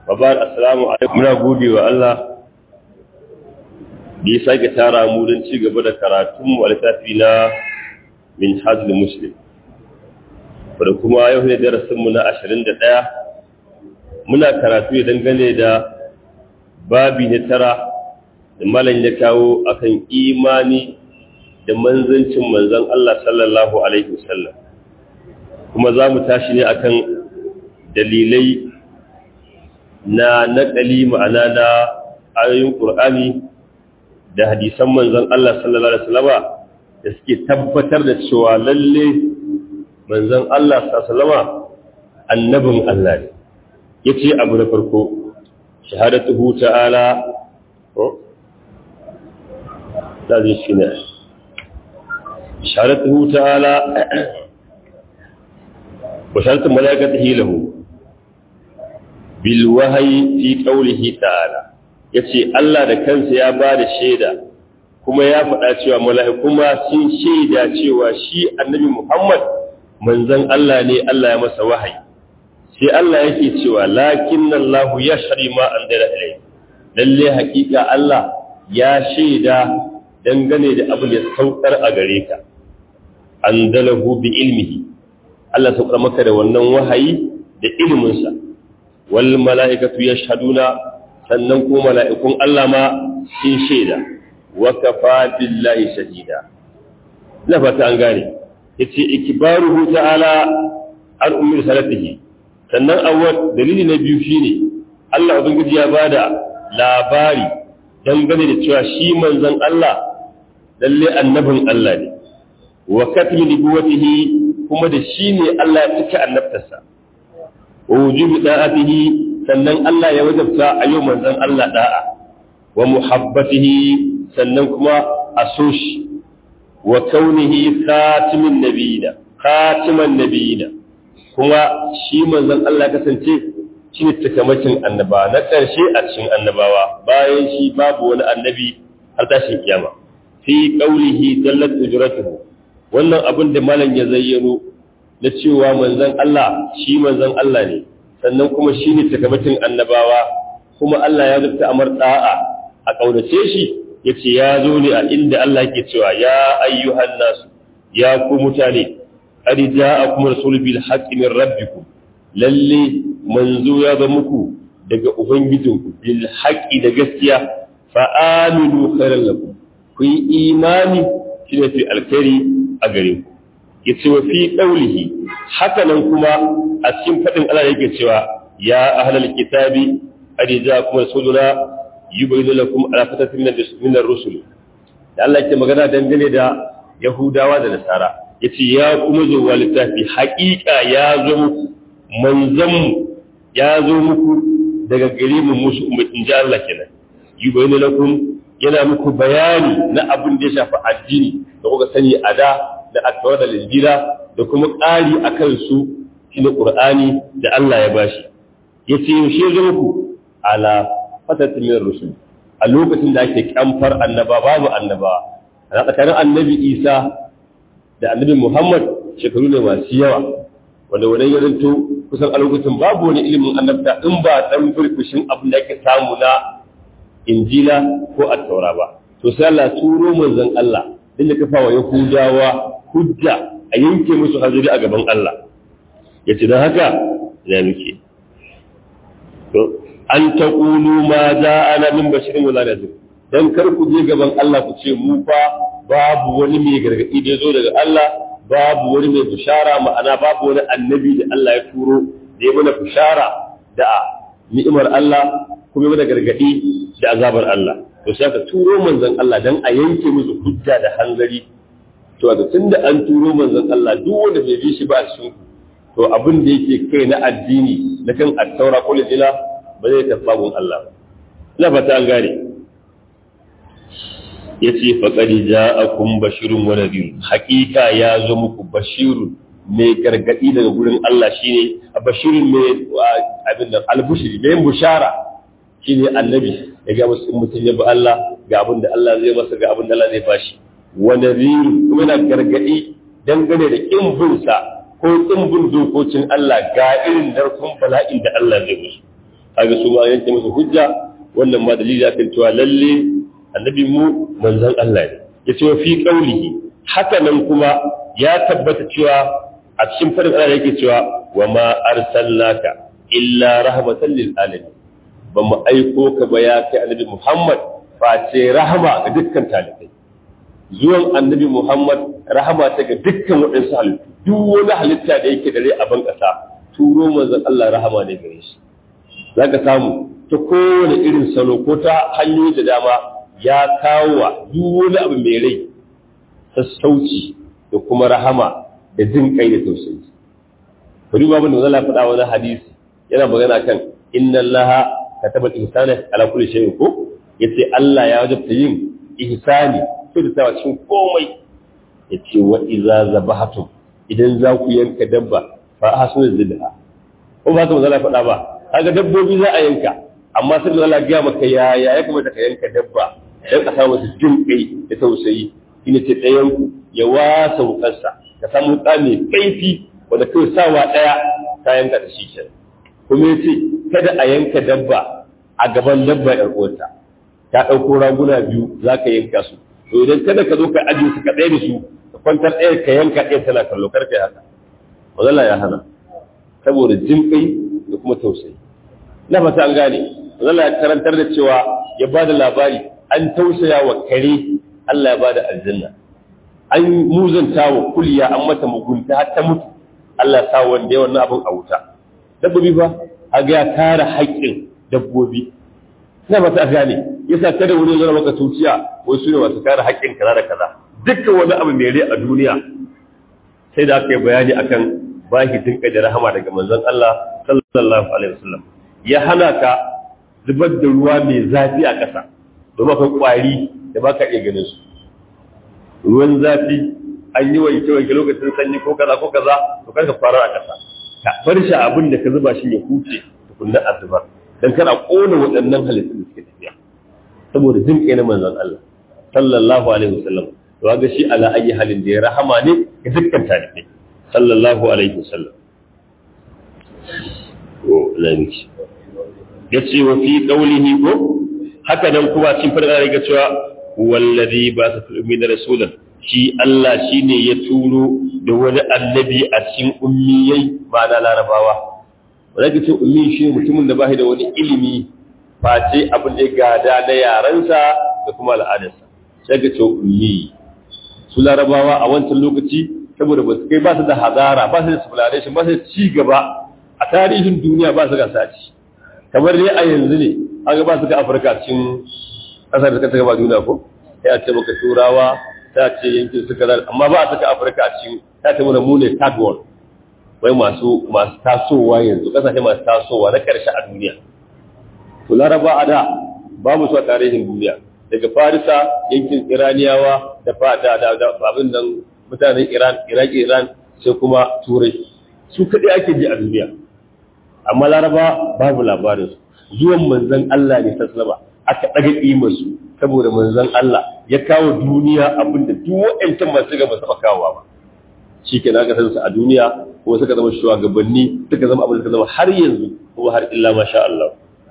babar assalamu alaikum muna gode wa Allah da ya sake tara mu don ci gaba da karatun mu a littafi na min hajjul muslim da kuma yau ne darasin mu na 21 muna karatu ne dangane da babi na tara da malam ya kawo akan imani da manzancin manzon Allah sallallahu alaihi wasallam kuma za mu tashi ne akan dalilai na naƙali ma'ana na ayoyin ƙur'ani da hadisan manzon Allah sallallahu alaihi wasallama da suke tabbatar da cewa lalle manzon Allah sallallahu alaihi wasallama annabin Allah ne yace abu na farko shahadatuhu ta'ala ko da zai shi ne shahadatuhu ta'ala wa shahadatu malaikatihi lahu bil wahyi fi qawlihi ta'ala yace Allah da kansa ya ba da shaida kuma ya faɗa cewa mala'iku ma sun shaida cewa shi annabi Muhammad manzon Allah ne Allah ya masa wahayi sai Allah yake cewa lakinnallahu yashri ma andara ilayhi lalle haƙiƙa Allah ya shaida dangane da abin da saukar a gare ka andalahu bi ilmihi Allah saukar maka da wannan wahayi da iliminsa wal mala'ikatu yashhaduna sannan ko mala'ikun Allah ma sun shaida wa kafa billahi shahida na fata an gane yace ikbaruhu ta'ala an ummi salatihi sannan awwal dalili na biyu shine Allah ubangiji ya bada labari dangane da cewa shi manzon Allah lalle annabin Allah ne wa katmi nubuwatihi kuma da shi ne Allah ya cika annabtarsa wa wujubi da'atihi sannan Allah ya wajabta a yau manzon Allah da'a wa muhabbatihi sannan kuma a so shi wa kaunihi khatimin nabiyina khatiman nabiyina kuma shi manzon Allah kasance shi ne takamacin annaba na ƙarshe a cikin annabawa bayan shi babu wani annabi har tashin kiyama fi qaulihi dallat ujratuhu wannan abin da malam ya zayyano na cewa manzon Allah shi manzon Allah ne sannan kuma shi ne takamacin annabawa kuma Allah ya zubta amar da'a a kaunace shi yace ya zo ne a inda Allah yake cewa ya ayyuhan nasu ya ku mutane qad ja'akum rasul bil haqqi min rabbikum lalle manzo ya ga muku daga ubangijinku bil haqqi da gaskiya fa aminu khairan lakum ku yi imani shi ne fi alkhairi a gare ku yace wa fi qawlihi haka nan kuma a cikin fadin Allah yake cewa ya ahlal kitabi qad ja'akum rasuluna yubayyinu lakum ala fatatin min ar-rusul da Allah yake magana dangane da Yahudawa da Nasara yace ya kuma zo wa littafi haƙiƙa ya zo muku manzon ya zo muku daga gare mu musu ummatin ji Allah kenan yubayyinu lakum yana muku bayani na abin da ya shafi addini da kuka sani a da da attawar da linjira da kuma ƙari a kansu shi na ƙur'ani da Allah ya bashi ya ce yaushe zo muku ala fatatin min rusul a lokacin da ake kamfar annaba babu annaba a tsakanin annabi isa da annabi muhammad shekaru ne masu yawa wanda wani ya zanto kusan a lokacin babu wani ilimin annabta in ba dan burbushin abin da ake samu na injila ko attaura ba to sai Allah turo manzon Allah din da kafa wa yahudawa hujja a yanke musu hazuri a gaban Allah yace dan haka ya muke to an taqulu ma ana min bashirin wala nadir dan kar ku je gaban Allah ku ce mu fa babu wani mai gargadi da yazo daga Allah babu wani mai bishara ma'ana babu wani annabi da Allah ya turo da ya mana bishara da ni'imar Allah kuma mana gargadi da azabar Allah to sai ka turo manzon Allah dan a yanke musu hujja da hanzari to da tunda an turo manzon Allah duk wanda bai bi shi ba cikin to abin da yake kai na addini na kan attaura ko lijila ba zai tafi gun Allah ba ina fata an gane yace faqad ja'akum bashirun wa nadhir haqiqa ya zo muku bashirun mai gargadi daga gurin Allah shine bashirun mai abin da albushiri mai bushara shine annabi ya ga musu in mutum ya bi Allah ga abin da Allah zai masa ga abin da Allah zai bashi wa nadhir kuma yana gargadi dangane da kin bin sa ko kin bin dokokin Allah ga irin narkon bala'in da Allah zai musu kaga su ma yanke musu hujja wannan ma dalili akan cewa lalle annabi mu manzon Allah ne yace wa fi qaulihi haka nan kuma ya tabbata cewa a cikin farin Allah yake cewa wa ma arsalnaka illa rahmatan lil alamin ba mu aiko ka ba ya kai annabi Muhammad face rahama ga dukkan talibai zuwan annabi Muhammad rahama ta ga dukkan waɗansu halittu duk wani halitta da yake da rai a ban ƙasa turo manzon Allah rahama ne gare shi zaka samu ta kowane irin salo ko ta hanyoyi da dama ya kawo wa duk wani abu mai rai sassauci da kuma rahama da jin kai da tausayi bari ba mun da faɗa wani hadisi yana magana kan inna Allah kataba al-ihsana ala kulli shay'in ko yace Allah ya wajabta yin ihsani kyautatawa cikin komai yace wa idza zabahatum idan za ku yanka dabba fa ahsinu zibha ko ba ka manzo faɗa ba kaga dabbobi za a yanka amma sai Allah ya maka ya ya ya kamata ka yanka dabba dan ka samu su jin kai da tausayi shine ce ɗayan ku ya wasa wukarsa ka samu wuka mai kaifi wanda kai sawa ɗaya ka yanka da shi kenan kuma yace kada a yanka dabba a gaban dabba ɗan uwarta ta ɗauko raguna biyu za ka yanka su to idan kada ka zo ka ajiye su ka ɗaya da su ka kwantar ɗaya ka yanka ɗaya tana kallo kar ka haka wazalla ya hana saboda jin kai da kuma tausayi na fata an gane wazalla ya karantar da cewa ya ba da labari an tausaya wa kare Allah ya ba da aljanna an muzanta wa kuliya an mata mugunta har ta mutu Allah ya sa wanda ya wannan abin a wuta dabbobi fa a ga ya kare haƙƙin dabbobi na ba ta gane yasa kada wani zama maka tuciya wai su ne masu kare haƙƙin kaza da kaza dukkan wani abu mai rai a duniya sai da aka yi bayani akan bashi dinka da rahama daga manzon Allah sallallahu alaihi wasallam ya hana ka zubar da ruwa mai zafi a ƙasa domin akwai ƙwari da ba ka iya ganin su ruwan zafi an yi wanke wanke lokacin sanyi ko kaza ko kaza to kar ka fara a ƙasa ka bar shi abin da ka zuba shi ya huce tukunna a zubar dan kana kona waɗannan halittun da suke tafiya saboda jin kai na manzon Allah sallallahu alaihi wasallam to ga shi ala ayi halin da ya rahama ne ga dukkan talibai sallallahu alaihi wasallam ko lamiki yace wa fi qawlihi ko haka nan kuma cikin fadar ga cewa wallazi ba sa tulmi da rasulan shi Allah shine ya turo da wani annabi a cikin ummiyai ma'ana larabawa wanda ke ce ummi shi mutumin da ba da wani ilimi face abin da ya gada na yarensa da kuma al'adarsa sai ga ce ummi su larabawa a wancan lokaci saboda ba su kai ba su da hazara ba su da civilization ba su da ci gaba a tarihin duniya ba su ga saci kamar dai a yanzu ne an ga ba su ga afirka cikin kasar da ta gaba duniya ko sai a ce maka turawa ta ce yankin su kaza amma ba a saka afirka a cikin ta ce mana mu ne third world wai masu masu tasowa yanzu kasashe masu tasowa na karshe a duniya to laraba a da babu su a tarihin duniya daga farisa yankin iraniyawa da fata da abin nan mutanen iran iraki iran sai kuma turai su kaɗai ake ji a duniya amma laraba babu labarin su zuwan manzon allah ne sallama aka ɗaga ƙimar su saboda manzon allah ya kawo duniya abin da duk waɗancan masu gaba taɓa kawowa ba shi ke aka san su a duniya kuma suka zama shugabanni suka zama abin da suka zama har yanzu kuma har illa masha Allah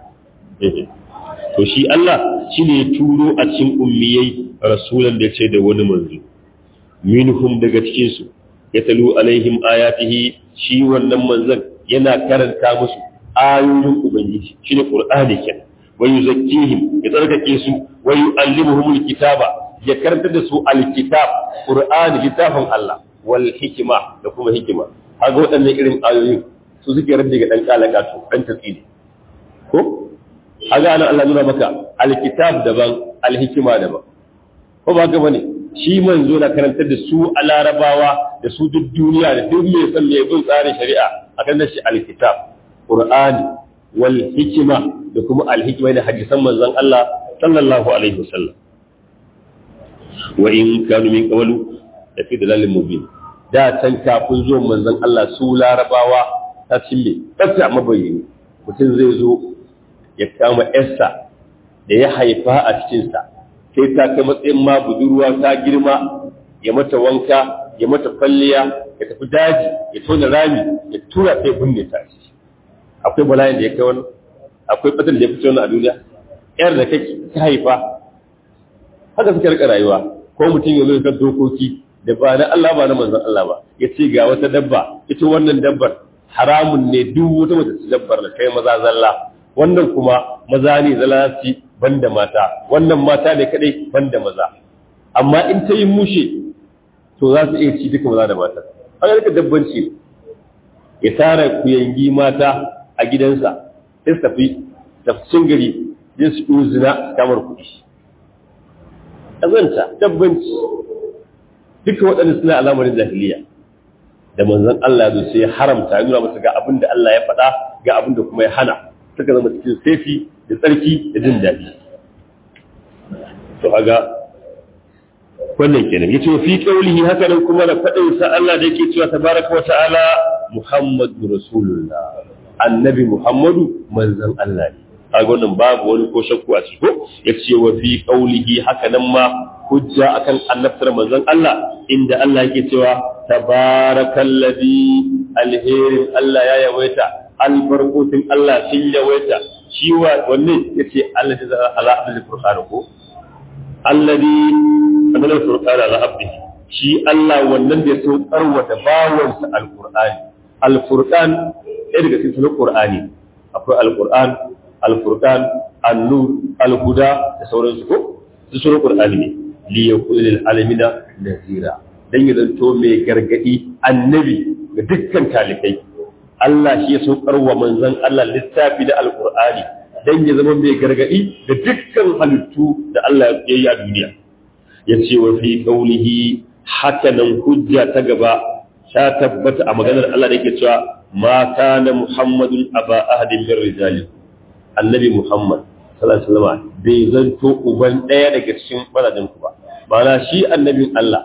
to shi Allah shi ne ya turo a cikin ummiyai rasulan da ce da wani manzo minhum daga cikin su ya talu alaihim ayatihi shi wannan manzon yana karanta musu ayoyin ubangiji shine qur'ani kenan wa yuzakkihim ya tsarkake su wa yu'allimuhum alkitaba ya karanta da su alkitab qur'ani littafin Allah wal hikima da kuma hikima haka waɗannan irin ayoyin su suke rabbi ga dan kalaka to dan tasiri ko haka anan Allah nuna maka alkitab daban alhikima daban ko ba ga bane shi manzo na karantar da su a larabawa da su duk duniya da duk mai san mai bin tsarin shari'a akan da shi alkitab qur'ani wal hikima da kuma alhikima da hadisan manzon Allah sallallahu alaihi wasallam wa in kanu min qawlu da fi dalalin mubin da can kafin zuwan manzon Allah su larabawa ta cille tsafta mabayyani mutum zai zo ya kama yarsa da ya haifa a cikinsa sai ta kai matsayin ma budurwa ta girma ya mata wanka ya mata kwalliya ya tafi daji ya tona rami ya tura sai binne ta shi akwai bala'in da ya kai wani akwai fatan da ya fito a duniya yar da kake ka haifa haka suka rika rayuwa ko mutum ya zo kan dokoki da ba na Allah ba na manzon Allah ba ya ce ga wata dabba ita wannan dabbar haramun ne duk wata mace ta dabbar da kai maza zalla wannan kuma maza ne zalla ci banda mata wannan mata ne kadai banda maza amma in ta yi mushe to za su iya ci duka maza da mata an rika dabbanci ya tara kuyangi mata a gidansa sai su tafi tafsin gari yin su zina kamar kuɗi azanta dabbanci duka waɗanda suna alamarin jahiliya da manzon Allah zai sai ya haramta ya nuna masa ga abin da Allah ya faɗa ga abin da kuma ya hana suka zama cikin sefi da tsarki da jin daɗi to kaga wannan kenan yace fi qawlihi haka nan kuma da faɗin sa Allah da yake cewa tabaraka wa ta'ala Muhammadu Rasulullah annabi Muhammadu manzon Allah ne kaga wannan babu wani ko shakku a ciki ko yace wa fi qawlihi haka nan ma hujja akan annabtar manzon Allah inda Allah yake cewa tabarakallazi alherin Allah ya yawaita albarkotin Allah sun yawaita shi wa wanne yace Allah da ala abdul furqan ko alladhi anzala furqan ala abdi shi Allah wannan da ya so karwata bawansa alqur'ani alfurqan ɗaya daga cikin sunan qur'ani akwai alqur'an alfurqan an-nur alhuda da sauransu ko su sunan qur'ani ne li yakuna lil alamina nazira dan ya zanto mai gargadi annabi ga dukkan talikai Allah shi ya saukar wa manzon Allah littafi da alqur'ani dan ya zama mai gargadi da dukkan halittu da Allah ya yi a duniya yace wa fi qawlihi hakanan hujja ta gaba ta tabbata a maganar Allah da yake cewa ma kana muhammadun aba ahadin min rijalikum annabi Muhammad sallallahu alaihi wasallam bai zanto uban ɗaya daga cikin mazajen ku ba ma'ana shi annabin Allah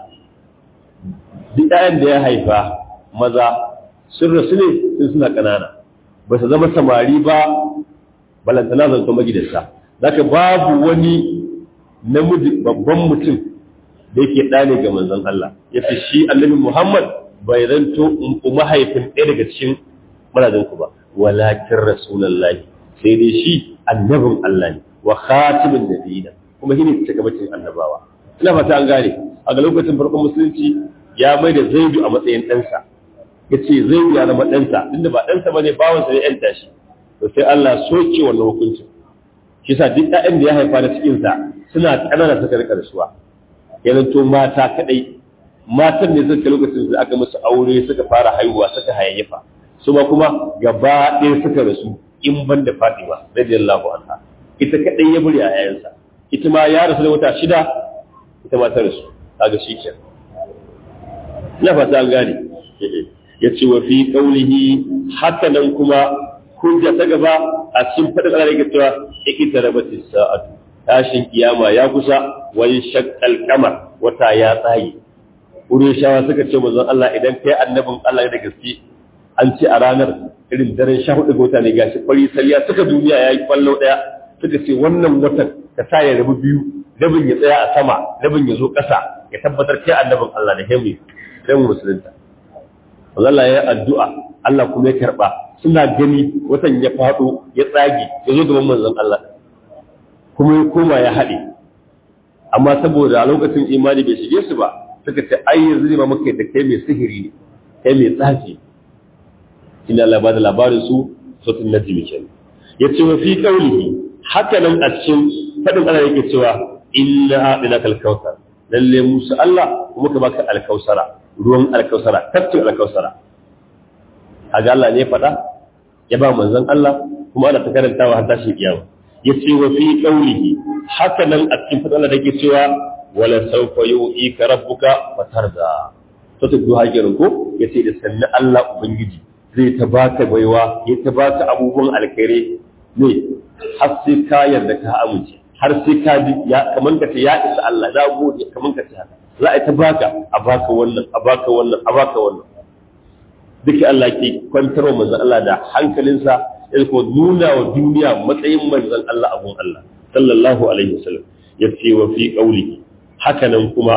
duk ɗayan da ya haifa maza sun rasu ne sun suna ƙanana ba su zama samari ba balantana zanto magidanta zaka babu wani namiji babban mutum da yake ɗa ne ga manzon Allah ya fi shi annabi Muhammad bai zanto mahaifin ɗaya daga cikin mazajen ku ba walakin rasulullahi sai dai shi annabin Allah ne wa khatimin nabiyina kuma shine cikamakin annabawa ina fata an gane a ga lokacin farkon musulunci ya mai da zaidu a matsayin ɗansa ya ce zaidu ya zama ɗansa inda ba ɗansa ba ne bawansa ne ‘yan tashi to sai Allah soke wannan hukuncin shi sa duk ɗayan da ya haifa da cikinsa suna ƙanana suka rika rasuwa ya zanto mata kaɗai matan ne suka lokacin da aka musu aure suka fara haihuwa suka hayayyafa su ma kuma gaba ɗaya suka rasu in ban da Fatima radiyallahu anha ita kadai ya buri a yayansa ita ma ya rasu da wata shida ita ma ta rasu kaga shikenan ina fata an gane yace wa fi qawlihi hatta nan kuma hujja ta gaba a cikin fadin Allah yake cewa ikitarabati sa'atu tashin kiyama ya kusa wani shaqqal qamar wata ya tsaye Wurin shawa suka ce manzon Allah idan kai annabin Allah da gaske an ce a ranar irin daren sha hudu ga wata ne gashi kwari saliya suka duniya ya yi kwallo ɗaya suka ce wannan watan ka sa ya rabu biyu rabin ya tsaya a sama rabin ya zo ƙasa ya tabbatar kai annabin Allah da hemi sai mu musulunta Allah ya yi addu'a Allah kuma ya karɓa suna gani watan ya faɗo ya tsage ya zo gaban manzon Allah kuma ya koma ya haɗe amma saboda a lokacin imani bai shige su ba suka ce ai yanzu ne ma muka da kai mai sihiri ne kai mai tsafi ina Allah da labarin su sautin najmi kenan yace wa fi qawlihi haka nan a cikin fadin Allah yake cewa inna a'tina kal kautsar lalle musu Allah kuma ka baka alkausara ruwan alkausara tafkin alkausara kaga Allah ne fada ya ba manzon Allah kuma ana ta karantawa har tashi kiyama yace wa fi qawlihi haka nan a cikin fadin Allah yake cewa wala sawfa yu'ika rabbuka fatarda to ta duha kenan ko yace da sanna Allah ubangiji zai ta baka baiwa ya ta baka abubuwan alkhairi ne har sai ka yarda ka amince har sai ka ji ya kaman ka ce ya isa Allah za gode kaman ka ce haka za a ta baka a baka wannan a baka wannan a baka wannan duka Allah ke kwantarwa manzon Allah da hankalinsa ya ko nuna wa duniya matsayin manzon Allah abun Allah sallallahu alaihi wasallam ya ce wa fi qawli haka nan kuma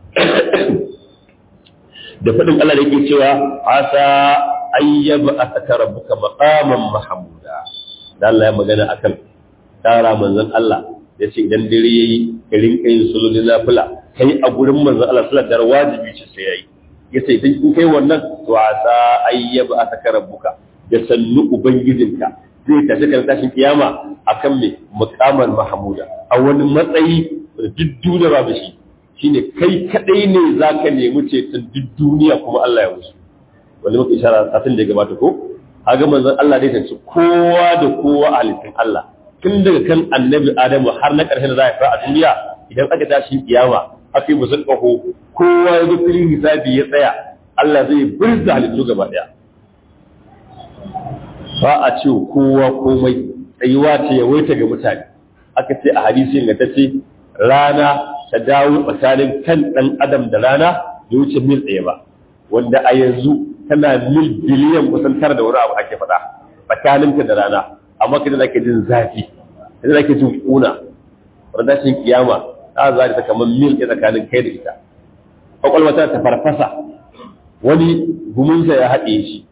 da faɗin Allah da yake cewa asa ayyaba asaka rabbuka maqaman mahmuda da Allah ya magana akan tara manzon Allah ya ce idan dare yayi ka rinka yin sulul nafila kai a gurin manzon Allah sallallahu alaihi wajibi ce sai yayi yace idan in kai wannan to asa ayyaba ataka rabbuka da sannu ubangijinka zai tafi kan tashin kiyama akan me muqamal mahmuda a wani matsayi da duk duniya babu shi shine kai kadai ne zaka nemi ceton duk duniya kuma Allah ya musu wanda muka ishara satin da ya gabata ko haga manzon Allah dai tace kowa da kowa a halittun Allah tun daga kan annabi Adamu har na ƙarshen da za a a duniya idan aka tashi kiyama aka yi musu ƙaho kowa ya zo filin hisabi ya tsaya Allah zai burza halittu gaba ɗaya ba a ce kowa komai tsayuwa ce ya waita ga mutane aka ce a hadisi ingantacce rana ta dawo tsakanin kan ɗan adam da rana da wuce mil ɗaya ba wanda a yanzu tana mil biliyan kusan tara da wani abu ake faɗa tsakaninta da rana amma kada da ke jin zafi kada da ke jin ƙuna wanda shi kiyama ta za ta kamar mil ɗaya tsakanin kai da ita kwakwalwa ta ta farfasa wani gumunsa ya haɗe shi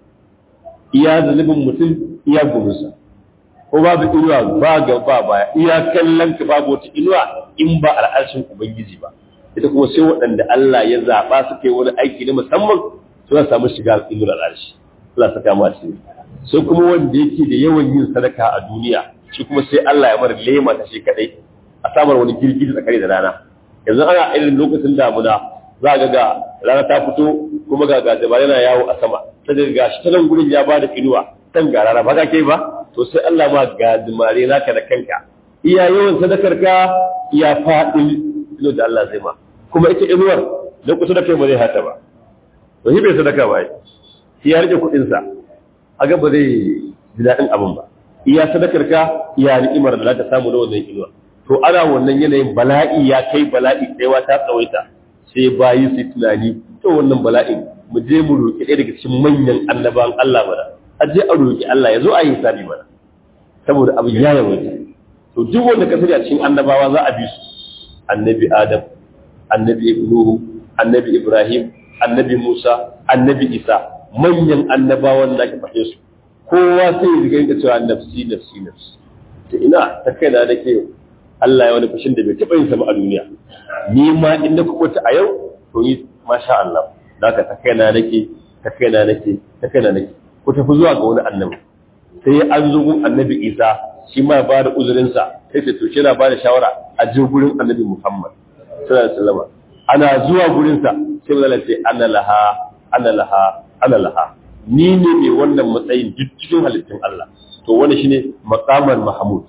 iya zunubin mutum iya gumunsa ko babu inuwa ba ga ba baya iya kallon ka babu wata inuwa in ba al'arshin ubangiji ba ita kuma sai waɗanda Allah ya zaɓa suka yi wani aiki na musamman suna samu shiga inuwar al'arshi Allah saka mu a cikin sai kuma wanda yake da yawan yin sadaka a duniya shi kuma sai Allah ya mara lema ta shi kadai a samar wani girgiji tsakani da rana yanzu ana irin lokacin damuna za ga ga rana ta fito kuma ga ga yana yawo a sama ta ga shi ta nan gurin ya bada inuwa kan ga rana ba ka kai ba to sai Allah ma ga dumare naka da kanka iya yawan sadakar ka iya faɗin ilo da Allah zai ma kuma ita inuwar da kusa da kai ba zai hata ba to shi bai sadaka ba shi ya rike kuɗin sa aga ba zai ji daɗin abin ba iya sadakar ka iya ni'imar da za ta samu na wannan inuwa to ana wannan yanayin bala'i ya kai bala'i tsayawa ta tsawaita sai bayi su tunani to wannan bala'in mu je mu roƙi ɗaya daga cikin manyan annabawan Allah mana a je a roƙi Allah ya zo a yi hisabi mana saboda abu ya yawaita to duk wanda ka sani a cikin annabawa za a bi su annabi Adam annabi Nuhu annabi Ibrahim annabi Musa annabi Isa manyan annabawan da ka faɗe su kowa sai ya riga cewa nafsi nafsi nafsi to ina ta kaina da ke Allah ya wani fushin da bai taɓa yin sama a duniya ni ma in na kuɓuta a yau to yi masha Allah da ka ta kaina nake ta kaina nake ta kaina nake ku tafi zuwa ga wani annabi sai an zo gun annabi Isa shi ma ba da uzurinsa sai ta to shi na ba da shawara a je gurin annabi Muhammad sallallahu alaihi wasallam ana zuwa gurinsa sai mazala ce ana laha ana laha ana laha ni ne mai wannan matsayin duk cikin halittun Allah to wani shine maqamar mahmud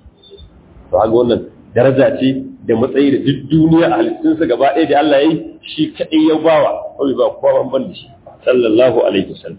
to haka wannan daraja ce da matsayi da duk duniya a halittunsa gaba ɗaya da Allah ya yi shi kaɗai ya bawa kawai ba kowa ban da shi sallallahu alaihi wasallam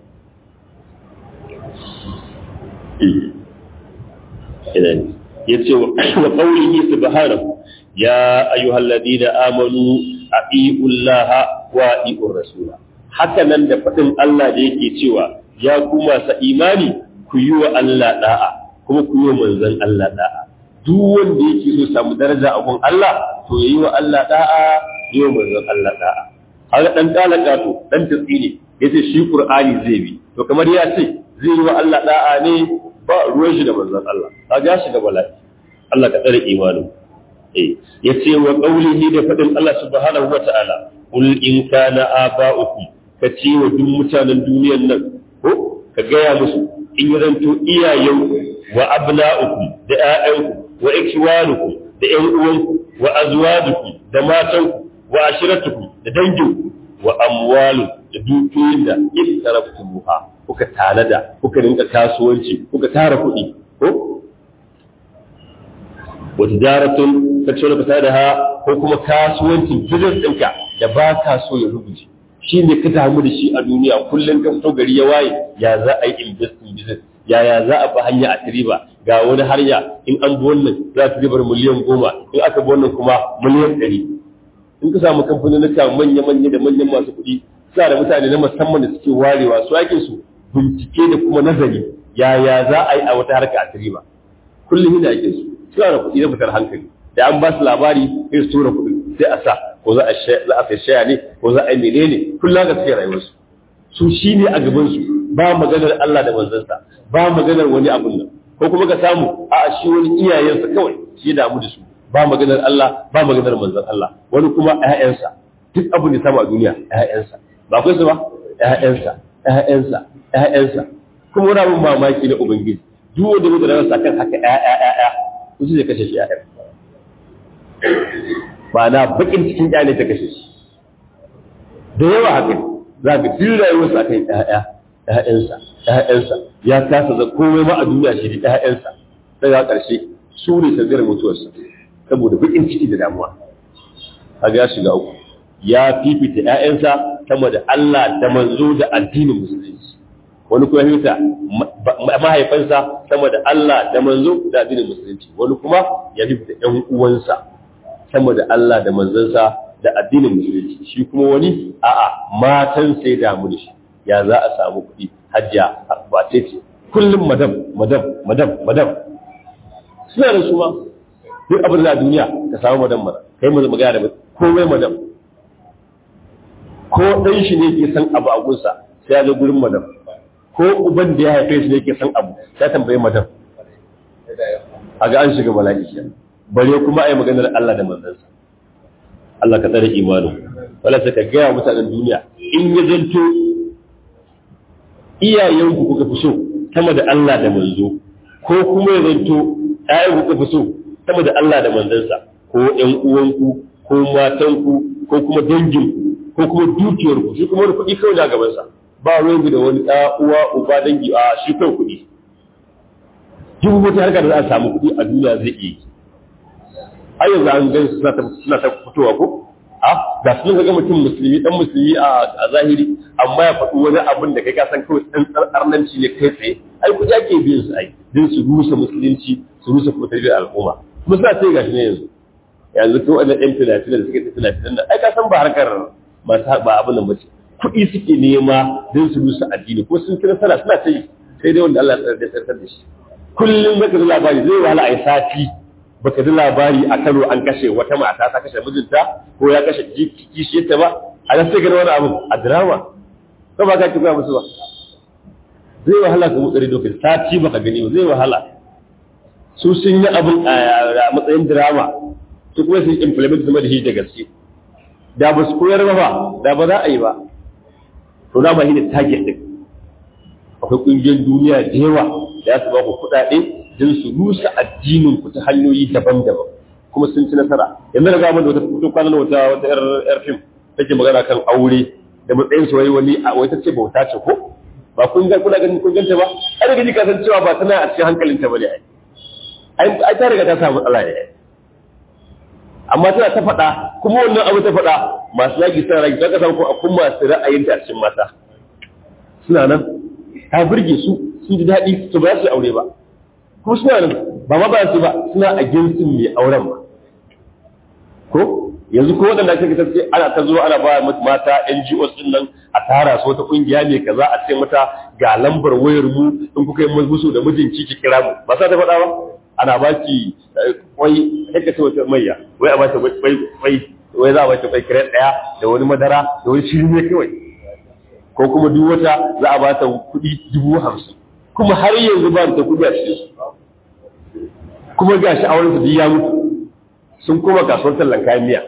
ya ce wa qawlihi subhanahu ya ayyuhal ladina amanu atiullaha wa atiur rasula haka nan da faɗin Allah da yake cewa ya ku masu imani ku yi wa Allah da'a kuma ku yi wa manzon Allah da'a duk wanda yake so samu daraja a gun Allah to yayi wa Allah da'a yi wa manzon Allah da'a haka dan talaka to dan tsini yace shi Qur'ani zai bi to kamar ya ce zai yi wa Allah da'a ne ba ruwan shi da manzon Allah kaga shi da bala'i Allah ka tsare imanin eh yace wa qaulihi da fadin Allah subhanahu wa ta'ala qul in kana aba'ukum ka ce wa duk mutanen duniyar nan ko ka gaya musu in yi zanto iyayenku wa abna'ukum da ƴaƴanku wa ikhwanukum da ƴan uwanku wa azwajukum da matanku wa ashiratukum da danginku wa amwalu da dukiyoyin da iktaraftumuha kuka tanada kuka rinka kasuwanci kuka tara kuɗi ko wa tijaratun ka ce ka da ha ko kuma kasuwancin business ɗinka da ba ka so ya rubuce shi ne ka damu da shi a duniya kullum ka fito gari ya waye ya za a yi investing business yaya za a bi hanya a riba ga wani harya in an bi wannan za ta ribar miliyan goma in aka bi wannan kuma miliyan ɗari in ka samu kamfanonika manya-manya da manyan masu kuɗi suna da mutane na musamman da suke warewa su aikin su bincike da kuma nazari yaya za a yi a wata harka a riba kullum yana aikin su suna da kuɗi na fitar hankali da an ba su labari sai su tura kuɗi sai a sa ko za a sai shaya ne ko za a yi menene kullum ga suke rayuwarsu su shi ne a gabansu ba maganar Allah da manzansa ba maganar wani abun nan ko kuma ka samu a shi wani iyayensa kawai shi ya damu da su ba maganar Allah ba maganar manzon Allah wani kuma ƴaƴansa duk abin da samu a duniya ƴaƴansa ba akwai su ba ƴaƴansa ƴaƴansa ƴaƴansa kuma wani abin mamaki na ubangiji duk wanda mutu da rasa kan haka ƴaƴa ƴaƴa su zai kashe shi ƴaƴa ba na bakin cikin ƴaƴa ne ta kashe shi da yawa haka za ka duk rayuwarsa akan ƴaƴa ƴaƴansa ƴaƴansa ya kasa da komai ma a duniya shi da ƴaƴansa daga ƙarshe su ne sanadiyar mutuwarsa saboda bakin ciki da damuwa kaga ya shiga uku ya fifita ƴaƴansa sama da Allah da manzo da addinin musulunci wani kuma fifita mahaifansa sama da Allah da manzo da addinin musulunci wani kuma ya fifita ƴan uwansa sama da Allah da manzansa da addinin musulunci shi kuma wani a'a matan sai damu da shi ya za a samu kuɗi hajja ba ce ce kullum madam madam madam madam suna da su ma duk abin da duniya ka samu madam mana kai mu magana da komai madam ko ɗan shi ne ke san abu a gunsa sai ya zo gurin madam ko uban da ya haife shi ne ke san abu sai tambaye madam a ga an shiga bala'i kenan bare kuma ai maganar Allah da manzansa Allah ka tsare imanin wala sai ka gaya mutanen duniya in ya zanto iyayenku kuka fi so sama da Allah da manzo ko kuma ya zanto ƴaƴan kuka fi so sama da Allah da manzansa ko ƴan uwanku ko matanku ko kuma danginku ko kuma dukiyarku shi kuma wani kuɗi kawai na gabansa ba ruwan da wani ɗa uwa uba dangi a shi kawai kuɗi duk wata harka da za a samu kuɗi a duniya zai iya yi har yanzu an gan suna ta fitowa ko a ga sun ga mutum musulmi dan musulmi a zahiri amma ya faɗi wani abin da kai ka san kawai ɗan arnanci ne kai tsaye ai ku ke biyan su ai din su rusa musulunci su rusa kuma tarbiyyar al'umma kuma suna ce gashi ne yanzu yanzu ko wannan ɗan filafilan da suke ta filafilan nan ai ka san ba harkar masu ba abin nan bace kuɗi suke nema din su rusa addini ko sun kira sana suna ta yi sai dai wanda Allah ya tsarkar da shi kullum zaka ji labari zai wahala ai sati baka ji labari a Kano an kashe wata mata ta kashe mijinta ko ya kashe kishiyarta ba a nan sai gani wani abu a drama ko ba ka ki musu ba zai wahala ka mutsari dokin sati baka gani ba zai wahala su sun yi abin a matsayin drama su kuma sun implement zama da shi da gaske da ba su koyar ba da ba za a yi ba to na ba shi ne target din akwai ƙungiyar duniya da yawa da su ba ku kuɗaɗe don su rusa addinin ku ta hanyoyi daban-daban kuma sun ci nasara yanzu da gama da wata fito kwanan wata wata yar fim take magana kan aure da matsayin su wai wani a wata ce bauta ce ko ba kun ga kuna ganin kun ganta ba ai da gani ka san cewa ba tana a cikin hankalinta bane ai ai ta riga ta samu matsala ne amma tana ta faɗa kuma wannan abu ta faɗa masu yaki suna ragi ka samu ko akwai masu ra'ayinta a cikin mata suna nan ta burge su sun ji daɗi su ba su aure ba kuma suna nan ba ma ba su ba suna a ginsin mai auren ba ko yanzu ko waɗanda ake kasance ana ta zuwa ana ba mata NGOs din nan a tara su wata kungiya ne kaza a ce mata ga lambar wayar mu in kuka yi musu da mijinki ki kira mu ba sa ta faɗa ba ana ba ki kwai haka ce wata mayya wai a ba ta kwai kwai wai za a ba ta kwai kire ɗaya da wani madara da wani shiri ne kawai ko kuma duk wata za a ba ta kuɗi dubu hamsin kuma har yanzu ba ta kuɗi a cikin su kuma ga shi auren su ya mutu sun koma kasuwar tallan kayan miya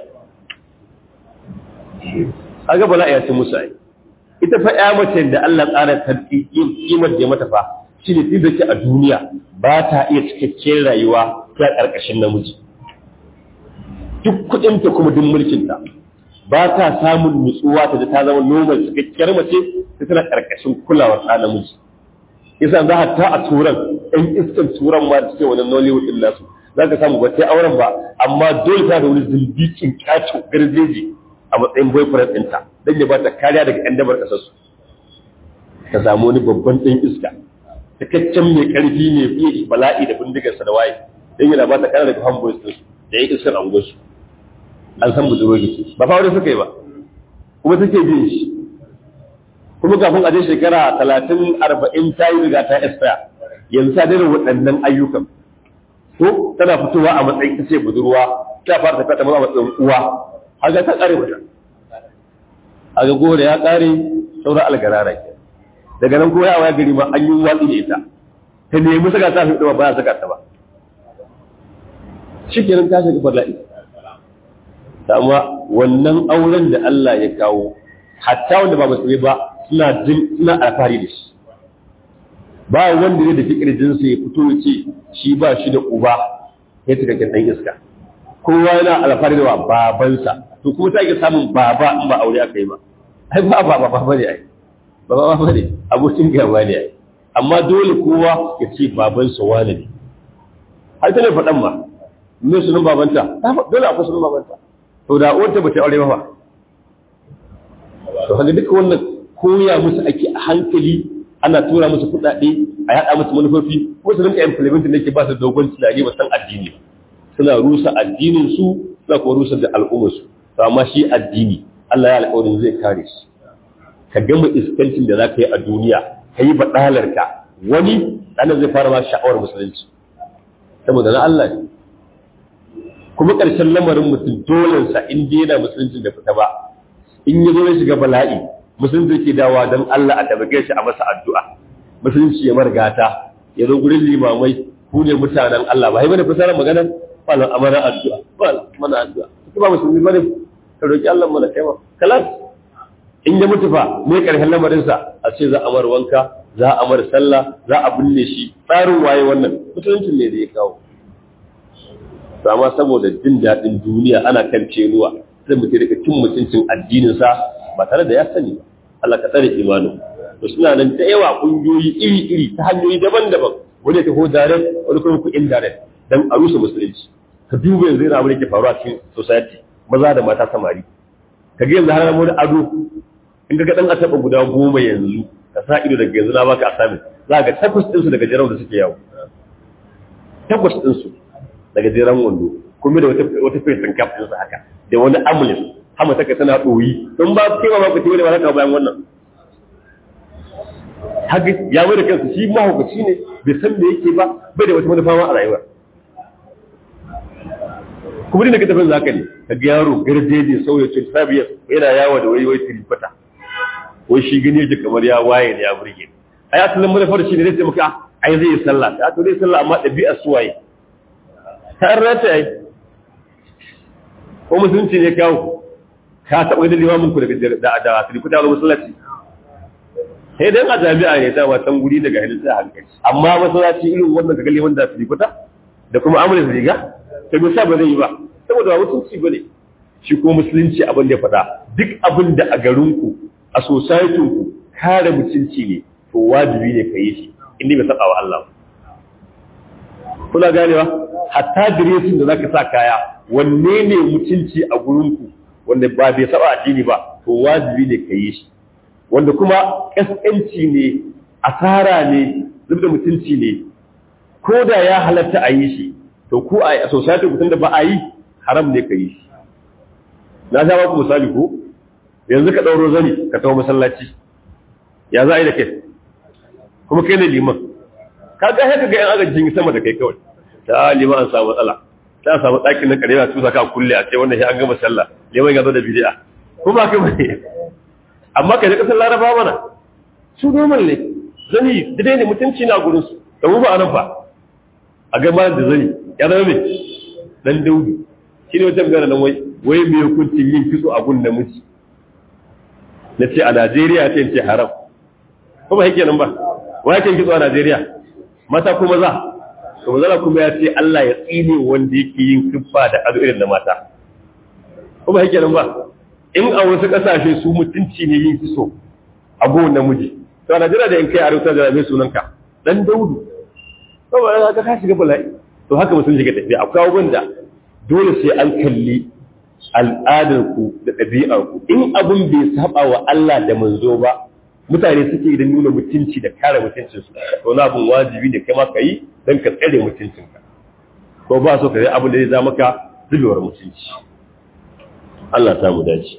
kaga bala ya ce musu ai ita fa ya mace da Allah tsara ta kimar da mata fa shine tun da ke a duniya ba ta iya cikakken rayuwa ta karkashin namiji duk kuɗin ta kuma duk mulkin ta ba ta samun nutsuwa ta da ta zama normal cikakkiyar mace ta tana karkashin kulawar ɗa namiji yasa za a ta a turan ɗan iskan turan ma da suke wani nollywood ɗin nasu za ka samu ba ta auren ba amma dole ta da wani zimbikin kyacho garjeji a matsayin boyfriend ɗinta don ya ba ta kariya daga ƴan dabar ƙasarsu ka samu wani babban ɗan iska takaccen mai ƙarfi ne fiye bala'i da bindigarsa da waye don yana ba ta kariya daga hamboys ɗinsu da ya iskar angonsu an san budurwa ce ba fa wani suka yi ba kuma take bin shi kuma kafin a je shekara talatin arba'in ta yi riga ta expire yanzu ta daina waɗannan ayyukan ko tana fitowa a matsayin ta ce budurwa ta fara tafiya ta a matsayin uwa har ga ta ƙare mata a ga gore ya ƙare saura algarara ke daga nan kuma yawa ya gari ma an yi watsi da ita ta nemi saka ta fi ba ya saka ta ba shi kenan ta shiga bala'i amma wannan auren da Allah ya kawo hatta wanda ba musulmi ba suna jin suna alfahari da shi ba wanda ne da fikir jinsa ya fito ya ce shi ba shi da uba ya cikakken dan iska kowa yana alfahari da babansa to kuma ta ke samun baba in ba aure aka yi ba ai ba ba ba ba ne ai ba ba ba ne abokin gaba ne ai amma dole kowa ya ce babansa wane ne har ta ne faɗan ma me sunan babanta dole akwai sunan babanta to da uwarta ba ta aure ba fa to kaga duka wannan koya musu ake a hankali ana tura musu kuɗaɗe a yaɗa musu manufofi ko su rinka implementin da ke ba su dogon tunani ba san addini suna rusa addinin su suna kuma rusa da al'ummar su to amma shi addini Allah ya alƙawarin zai kare shi ka gama iskancin da za ka yi a duniya ka yi baɗalar ka wani ɗanar zai fara ma sha'awar musulunci saboda na Allah ne kuma ƙarshen lamarin mutum dolensa in dai yana musulunci da fita ba in ya zo ya shiga bala'i musulunci ke dawa don Allah a tabbake shi a masa addu'a musulunci ya margata ya zo gurin limamai ku ne mutanen Allah ba bane fasarar magana falan amana addu'a falan mana addu'a ki ba musulmi bane ka roki Allah mana kai ma kalas in ya mutu fa me ƙarshen lamarin sa a ce za a mar wanka za a mar sallah za a binne shi tsarin waye wannan musulunci ne da ya kawo to amma saboda jin daɗin duniya ana kan cenuwa sai mutum rika cin mutuncin addininsa ba tare da ya sani ba Allah ka tsare imanin to suna nan da yawa kungiyoyi iri-iri ta hanyoyi daban-daban wani ya taho direct wani kuma ku indirect dan a rusa musulunci ka duba yanzu yana abin da ke faruwa cikin society maza da mata samari ka ga yanzu har wani ado in ka ga dan asaba guda goma yanzu ka sa ido daga yanzu na baka asamin za ka ga takwas ɗinsu daga jiran da suke yawo takwas ɗinsu daga jiran wando kuma da wata fesin kaf ɗinsu haka da wani amulis hama taka tana ɗoyi don ba kai ba ku tiwale ba haka bayan wannan haka ya mai da kansu shi mahaukaci ne bai san me yake ba bai da wata manufa ma a rayuwa kuma dina ka tafin zaka ne ka ga yaro garjeje sauya ce sabiyar yana yawo da wai wai tirifata wai shi gani yake kamar ya waye ne ya burge ai asalin manufar shi ne zai ce maka ai zai yi sallah ta to zai sallah amma ɗabi'ar suwaye ta rata yayi ko musulunci ne kawo ka taɓa da limamin ku daga da da asiri ku tawo masallaci sai dan a jami'a ne ta watan guri daga hadin sai hankali amma masallaci irin wannan kaga liman da asiri kuta da kuma amana riga sai mu ba zai yi ba saboda ba mutunci bane shi ko musulunci abin da ya faɗa duk abin da a garin ku a society ku kare mutunci ne to wajibi ne ka yi shi inda bai saba wa Allah kuna ganewa hatta diresin da zaka sa kaya wanne ne mutunci a gurinku wanda ba bai saba addini ba to wajibi ne ka yi shi wanda kuma kaskanci ne asara ne zubda mutunci ne ko da ya halatta a yi shi to ko a society mutum da ba a yi haram ne ka yi shi na sha ku misali ko yanzu ka ɗauro zani ka tawo masallaci ya za a yi da kai kuma kai ne liman ka ga haka ga yan agajin sama da kai kawai ta liman an samu matsala ta samu ɗakin na karewa tusa ka kulle a ce wannan shi an gama sallah liman ya zo da bid'a kuma kai bane amma kai da kasar laraba mana su normal ne zani dai ne mutunci na gurin su da mu ba anan fa a ga da zani ya zama me dan daudi shi ne wata magana nan wai wai me hukuncin yin kitso a gun namiji na ce a Najeriya ce ce haram ko ba yake nan ba wai kan kitso a Najeriya mata ko maza to maza kuma ya ce Allah ya tsine wanda yake yin siffa da ado irin da mata ko ba yake nan ba in a wasu kasashe su mutunci ne yin kitso a gun namiji to a Najeriya da in kai a rubuta da mai sunanka dan Daudu to ba ka ka shiga bala'i to haka mutum shiga tafiya akwai abubuwan da dole sai an kalli al'adarku da ɗabi'arku in abin bai saba wa Allah da manzo ba mutane suke da nuna mutunci da kare mutuncinsu to na abin wajibi da kai ma ka yi don ka tsare mutuncinka ko ba so ka yi abin da zai zama ka zubewar mutunci Allah ta mu dace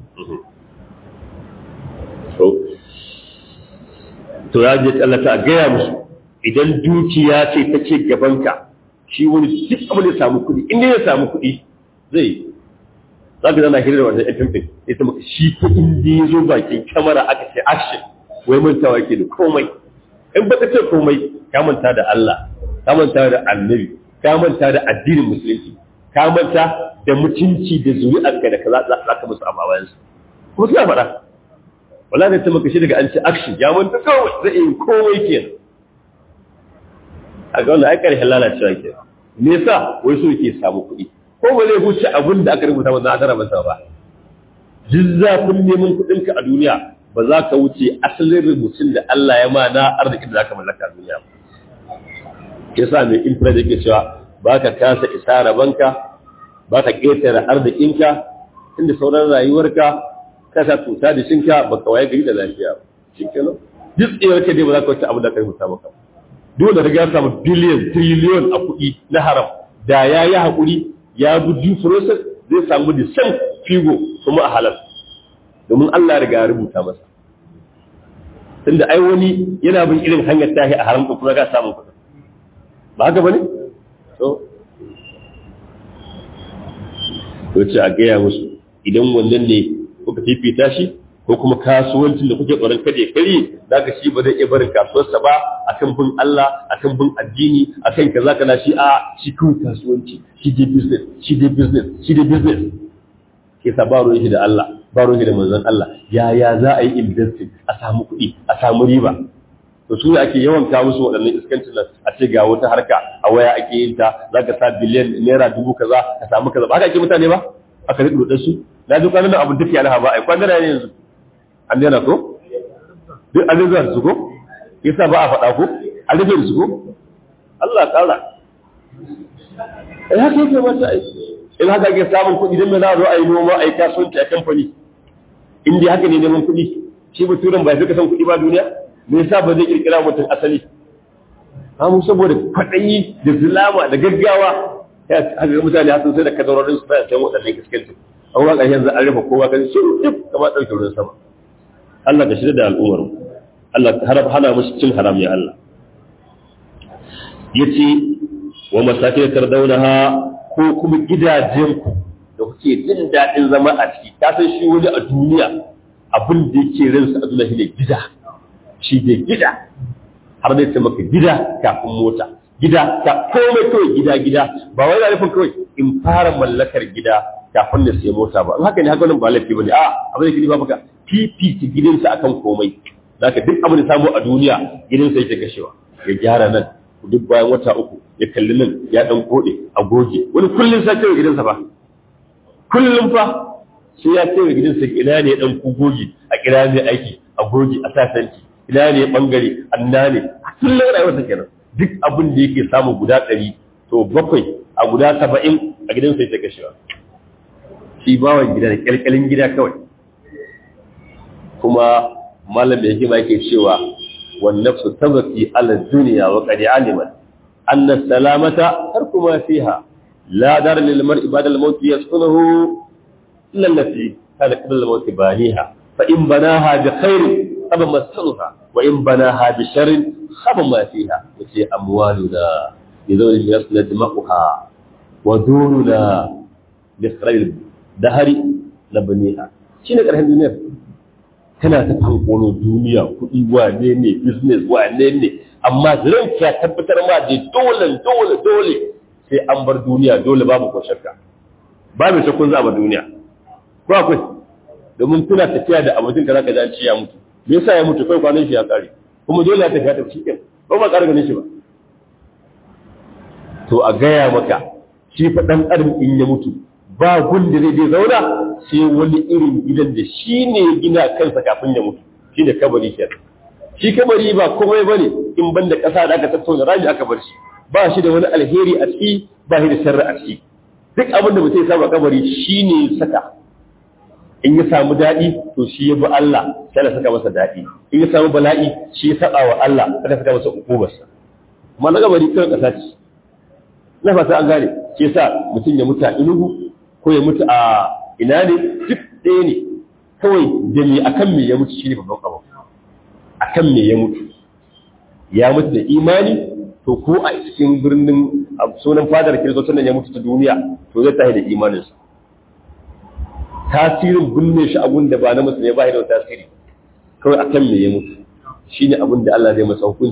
to ya je Allah ta gaya musu idan dukiya ce ta ce gabanka shi wani duk abin da ya samu kuɗi inda ya samu kuɗi zai za ka zana hirar wannan yan fimfin ita maka shi ko inda ya zo bakin kyamara aka ce action wai mantawa ke da komai in ba ka ce komai ka manta da Allah ka manta da annabi ka manta da addinin musulunci ka manta da mutunci da zuri'arka da kaza za ka musu a bayansu kuma suna faɗa wala da ta maka shi daga an ce action ya manta kawai zai yi komai kenan a ga wannan ai karshen lalacewa ke me yasa wai so yake samu kuɗi ko ba zai huce abin da aka rubuta masa a tara masa ba duk zafin neman kuɗinka a duniya ba za ka wuce asalin rubutun da Allah ya ma na arzikin da za ka mallaka a duniya ba yasa mai infrared yake cewa ba ka kasa isa rabanka ba ka ƙetare arzikinka inda sauran rayuwarka kasa tuta da shinka ba ka waye gari da lafiya shi kenan duk tsayar ka dai ba za ka wuce abin da ka rubuta maka dole da ya samu biliyan triliyon a kuɗi na haram da ya yi haƙuri ya bi due process zai samu da san figo kuma a halal domin Allah riga ya rubuta masa tunda ai wani yana bin irin hanyar tahi a haram kuma ga samun kuɗi ba haka bane to to ce a gaya musu idan wannan ne kuka fifita shi ko kuma kasuwancin da kuke tsoron kada ya kare za ka shi ba zai iya barin kasuwarsa ba akan bin Allah akan bin addini akan kaza kana shi a shi kun kasuwanci shi dai business shi dai business shi dai business ke sa ba ruwan shi da Allah ba ruwan shi da manzon Allah ya ya za a yi investing a samu kuɗi a samu riba to su ake yawan kawo musu waɗannan iskancin nan a ce ga wata harka a waya ake yin ta za ka sa biliyan naira dubu kaza ka samu kaza ba haka ake mutane ba aka riƙe su na duk kwanan abin duk yana ba ai kwanan ne yanzu an daina ko duk an zuwa su ko yasa ba a faɗa ko an rufe su ko Allah ƙara ai haka yake mata ai in haka ake samun kuɗi don me za a zo a yi noma a yi kasuwanci a kamfani in dai haka ne neman kuɗi shi baturen ba fi ka san kuɗi ba duniya me yasa ba zai kirkira mutum asali mu saboda kwaɗayi da zulama da gaggawa ya haka mutane hasan sai da kadarorin su bayan san waɗannan iskanci an waka yanzu an rufe kowa kan shi duk kamar ɗauke ruwan sama Allah ka shirya da al'ummar Allah ka harab hana musu cin haram ya Allah yace wa masakin tardaunaha ko kuma gidajenku da kuke jin daɗin zama a ciki ka san shi wani a duniya abin da yake ransa a duniya shine gida shi ne gida har zai ce maka gida kafin mota gida ka komai kawai gida gida ba wai nufin kawai in fara mallakar gida kafin na sai mota ba in haka ne haka nan ba laifi bane a abin da kidi ba maka fifita gidansa akan komai zaka duk abin da samu a duniya gidansa yake kashewa ya gyara nan duk bayan wata uku ya kalli nan ya dan kode a goge wani kullun sai kai gidansa ba kullun fa sai ya kai gidansa ina ne dan ku goge a kira mai aiki a goge a sasanci ina ne bangare anna ne kullun rayuwarsa kenan duk abin da yake samu guda ɗari to bakwai a guda saba'in a gidansa yake kashewa shi bawan gida da kyalkyalin gida kawai kuma malam da yake ma yake cewa والنفس تبكي على الدنيا وقد علمت أن السلامة ترك ما فيها لا دار للمرء بعد الموت يسكنه إلا التي كان قبل الموت بانيها فإن بناها بخير خاب مسكنها وإن بناها بشر خاب ما فيها وفي أموالنا لذوي يسند دماؤها ودورنا لخير الدهر نبنيها شنو كره الدنيا tana ta fankono duniya kuɗi wane ne business wane ne amma ranka ya tabbatar ma da dole dole dole sai an bar duniya dole babu ko shakka babu shakkun za a bar duniya ko akwai domin kuna tafiya da abokin ka zaka ji an ce ya mutu me yasa ya mutu kai kwanan shi ya kare kuma dole ya tafi ya tafi cikin ba ma ƙara ganin shi ba to a gaya maka shi fa dan adam in ya mutu ba gun da zai je zauna sai wani irin gidan da shi ne gina kansa kafin ya mutu shi ne kabari ke shi kabari ba komai ba ne in ban da ƙasa da aka tattauna rami aka bar shi ba shi da wani alheri a ciki ba shi da sharri a ciki duk abin da mutum ya samu a kabari shi ne saka in ya samu daɗi to shi ya bi Allah sai ya saka masa daɗi in ya samu bala'i shi ya saba wa Allah sai ya saka masa ukubarsa amma na kabari kan ƙasa ce na fata an gane shi yasa mutum ya mutu a inugu ko ya mutu a ina ne duk ɗaya ne kawai da me akan me ya mutu shine babban abu akan me ya mutu ya mutu da imani to ko a cikin birnin sunan fadar kiristocin nan ya mutu ta duniya to zai tahi da imaninsa tasirin binne shi abun da ba na musulmi ba da tasiri kawai akan me ya mutu shine abin da Allah zai masa hukunci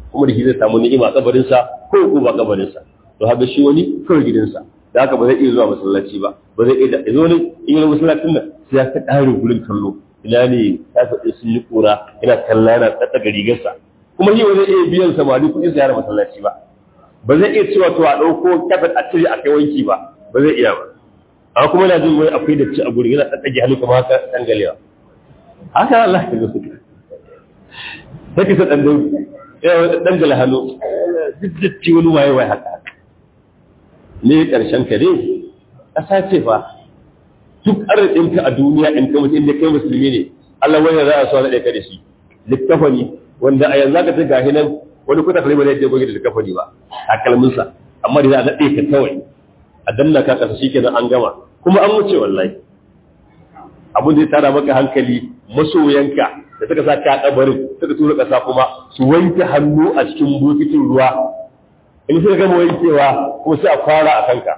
kuma da shi zai samu ni'ima a kabarinsa ko ko ba kabarinsa to haka shi wani kawai gidansa da haka ba zai iya zuwa masallaci ba ba zai iya da wani in yi masallacin nan sai ya ta ƙare gurin kallo ina ne ta faɗi sun yi ƙura yana kalla yana tsattaka rigarsa kuma shi ba zai iya biyan samari kuɗin ziyara masallaci ba ba zai iya cewa to a ɗauko kafet a cire a kai wanki ba ba zai iya ba amma kuma yana jin wani akwai da ci a gurin yana tsatsage hannu kamar haka dangalewa haka Allah ya zo sai ka sa ɗan dangala hannu duk da ci wani waye waye haka ne ƙarshen ka ne ƙasa ce fa duk arzikinka a duniya in ka mutu inda kai musulmi ne Allah wani za a so na ɗaya ka da shi littafani wanda a yanzu ka ta gahi nan wani kuta kalma ne ya goge da littafani ba takalminsa amma da za a naɗe ka kawai a danna ka ƙasa shikenan an gama kuma an wuce wallahi abin da ya tara maka hankali masoyanka da suka sa ka kabarin suka tura ƙasa kuma su wanke hannu a cikin bokitin ruwa in suka gama wankewa kuma sai a fara a kanka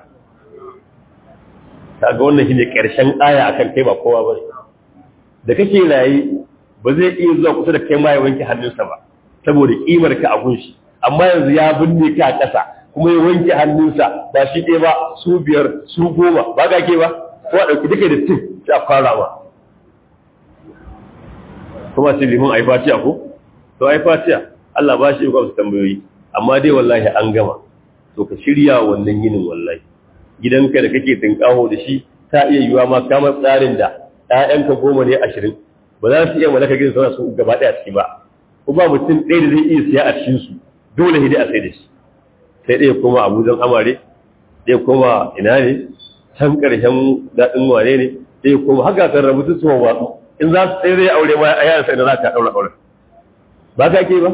kaga wannan shine karshen aya akan kai ba kowa bane da kake rayi ba zai iya zuwa kusa da kai ma ya wanke hannunsa ba saboda kimar ka a gunshi amma yanzu ya binne ka a ƙasa kuma ya wanke hannunsa ba shi ɗaya ba su biyar su goma ba ga ke ba ko a ɗauki duka da tin sai a fara ba kuma sai liman ai fatiya ko to ai fatiya Allah ba shi ba su tambayoyi amma dai wallahi an gama to ka shirya wannan yinin wallahi gidanka da kake tinkaho da shi ta iya yiwa ma kamar tsarin da ‘ya'yanka goma ne ashirin ba za su iya mallaka gidan sauna su gaba ɗaya ciki ba ko ba mutum ɗaya da zai iya siya a cikin su dole ne a sai da shi sai ɗaya koma abujan amare ɗaya koma ina ne can ƙarshen daɗin wane ne ɗaya koma haka kan rabu su watsu in za su tsaye zai aure ma a yaran sai da za ka ɗaura aure ba ka ke ba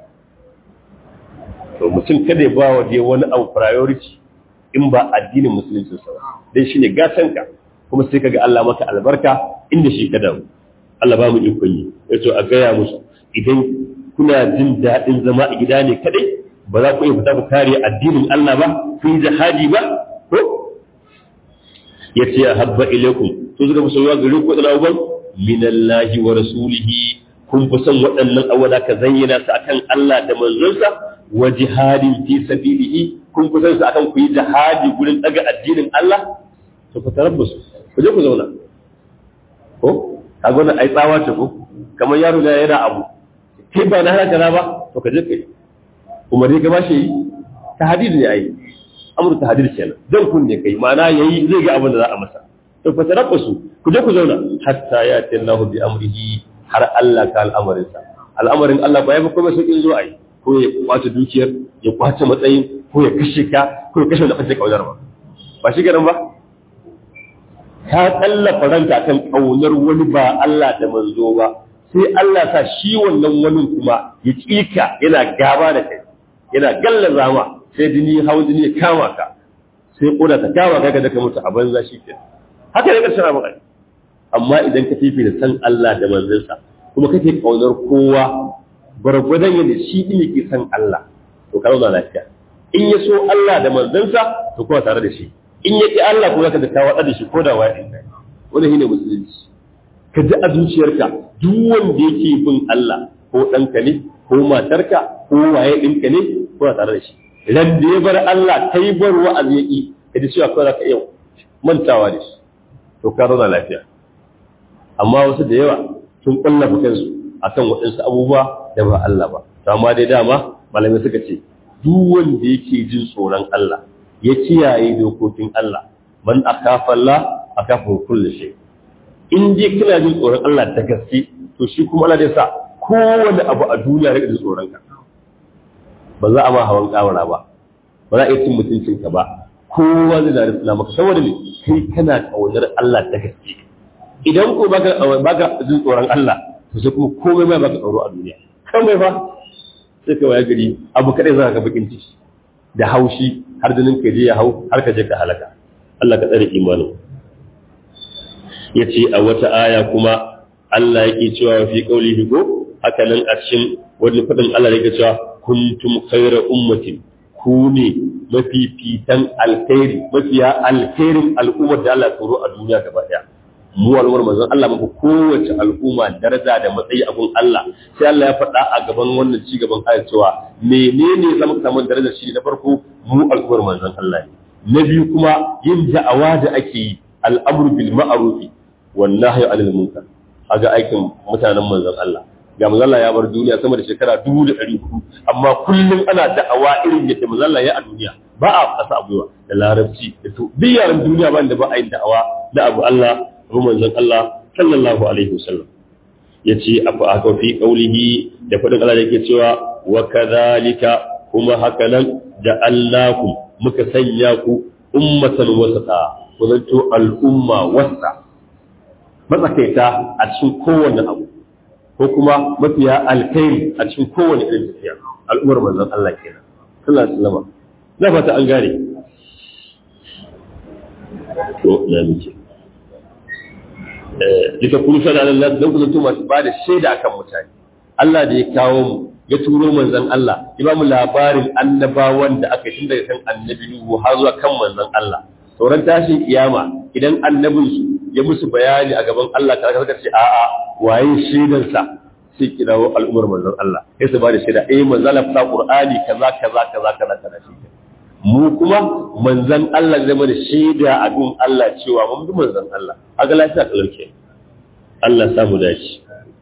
to mutum kada ya ba wa je wani abu priority in ba addinin musulunci sa dai shine gatanka kuma sai kaga Allah maka albarka inda shi ka dawo Allah ba mu ikon yi yace a gaya musu idan kuna jin daɗin zama a gida ne kadai ba za ku iya fita ku kare addinin Allah ba ku yi jihadi ba ko yace ya habba ilaikum to zuga musu yawa gare ku da uban minallahi wa rasulihi kun fi son waɗannan awada ka zayyana su akan Allah da manzonsa wa jihadin fi sabilihi kun kusan su akan ku yi jihadi gurin daga addinin Allah to ku tarabbasu ku je ku zauna ko kaga wannan ai tsawa ce ko kamar yaro da yana abu kai ba na halaka na ba to ka je kai kuma dai ka bashi ta hadid ne ai amru ta hadid kenan dan kun ne kai ma'ana yayi zai ga abin da za a masa to fa tarabbasu ku je ku zauna hatta ya Allahu bi amrihi har Allah ka al'amarinsa al'amarin Allah ba ya fi kuma sauƙin zo ai ko ya kwace dukiyar ya kwace matsayin ko ya kashe ka ko ya kashe da kace kaunar ba ba shi garin ba ka tsallafa ranka kan kaunar wani ba Allah da manzo ba sai Allah sa shi wannan wani kuma ya kika yana gaba da kai yana gallaza ma sai jini hawan jini ya kama ka sai koda ta kama ka da ka mutu a banza shi ke haka ne karshen abin amma idan ka fifi da san Allah da manzansa kuma kake kaunar kowa gwargwadon yadda shi ɗin yake san Allah to ka zauna lafiya in ya so Allah da manzansa to kuma tare da shi in ya ƙi Allah kuma ka da ka waɗa da shi ko da waɗin kai wanda shine musulunci ka ji a zuciyarka duk wanda yake bin Allah ko ɗanka ne ko matarka ko waye ɗinka ne ko tare da shi ran da ya bar Allah kai bar wa'azi ya ƙi ka ji cewa kawai za ka iya mantawa da shi to ka zauna lafiya amma wasu da yawa sun ƙwallafa kansu akan waɗansu abubuwa da ba Allah ba to amma dai dama malamai suka ce duk wanda yake jin tsoron Allah ya kiyaye dokokin Allah man akafa Allah akafa kullu shay in dai kana jin tsoron Allah da gaske to shi kuma Allah zai sa kowane abu a duniya rika jin tsoron ka ba za a ma hawan kawara ba ba za a yi cin mutuncin ka ba kowa zai da risala maka saboda me kai kana kaunar Allah da gaske idan ko baka baka jin tsoron Allah to sai kuma komai ma baka tsoro a duniya kan bai fa sai ka waya gari abu kadai za ka bakin ciki da haushi har jinin ka je ya hau har ka je ka halaka Allah ka tsare imanin yace a wata aya kuma Allah yake cewa fi qaulihi ko haka nan a cikin wani fadin Allah yake cewa kuntum khayra ummatin ku ne mafifitan alkhairi mafiya alkhairin al'ummar da Allah tsoro a duniya gaba daya mu al'ummar manzon Allah muku kowace al'umma daraja da matsayi a gun Allah sai Allah ya faɗa a gaban wannan ci gaban ayat cewa menene zama samu darajar shi na farko mu al'ummar manzon Allah ne na biyu kuma yin da'awa da ake yi al'amru bil ma'ruf wan nahyi 'anil munkar aga aikin mutanen manzon Allah ga manzon Allah ya bar duniya sama da shekara 1400 amma kullum ana da'awa irin yadda manzon Allah ya a duniya ba a kasa abuwa da larabci da to duk yaran duniya ba da ba a yin da'awa da abu Allah ko manzon Allah sallallahu alaihi wasallam yace afa aka fi qaulihi da fadin Allah yake cewa wa kadhalika kuma haka nan da Allahu muka sanya ku ummatan wasata ku zanto al'umma wasa matsakaita a cikin kowanne abu ko kuma mafiya alkhairi a cikin kowanne irin tafiya al'ummar manzon Allah kenan sallallahu alaihi wasallam na fata an gane to na miki duka kun shaida Allah don ku zanto masu bada shaida akan mutane Allah da ya kawo mu ya turo manzon Allah ya ba mu labarin annabawan da aka tun daga kan annabi Nuhu har zuwa kan manzon Allah sauran tashin kiyama idan annabin su ya musu bayani a gaban Allah ka ka ce a'a waye shaidan sa sai kirawo al'ummar manzon Allah sai su ba da shaida eh manzon Allah fa Qur'ani kaza kaza kaza kaza kaza shi mu kuma manzon Allah zai mana shaida a gun Allah cewa mun bi manzon Allah aga lafiya kalauke Allah samu dace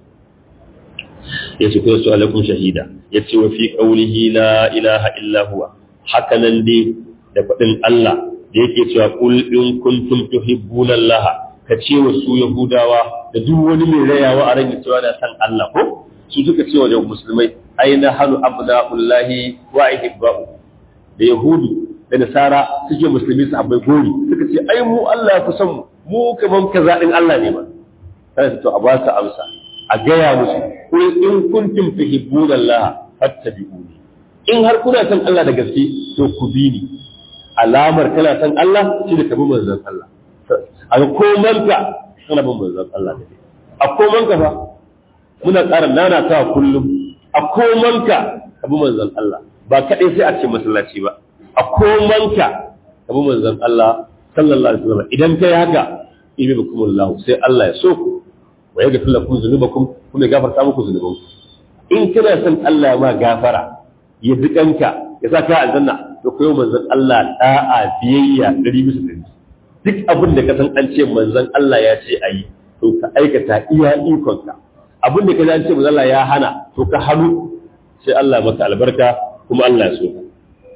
yace ko su alaikum shahida yace wa fi qawlihi la ilaha illa huwa haka nan dai da fadin Allah da yake cewa qul in kuntum tuhibbuna Allah ka ce wa su yahudawa da duk wani mai rayawa a ran cewa da san Allah ko su suka ce wa musulmai aina halu abna'ullahi wa ihibba'u da yahudu da nasara suke musulmi su abai gori suka ce ai mu Allah ya fi son mu mu kaman kaza din Allah ne ba sai to a ba su amsa a gaya musu ko in kuntum tuhibbuna Allah fattabi'uni in har kuna son Allah da gaske to ku bi ni alamar kana son Allah shi da kabi manzon Allah a komanka kana bin manzon Allah da a komanka fa muna ƙara nana ta kullum a komanka kabi manzon Allah ba kadai sai a ce masallaci ba a komanka kabi manzon Allah sallallahu alaihi wasallam idan kai haka ibi bikumullahu sai Allah ya so ku wa ya gafir lakum zunubakum kuma ya gafarta muku zunubanku in kana son Allah ya ma gafara ya dukanka ya sa ka aljanna to koyo manzon Allah da'a biyayya dari bisa dari duk abin da ka san an ce manzon Allah ya ce ayi to ka aikata iya ikonka abin da ka san an ce manzon Allah ya hana to ka hannu sai Allah maka albarka kuma Allah ya so ka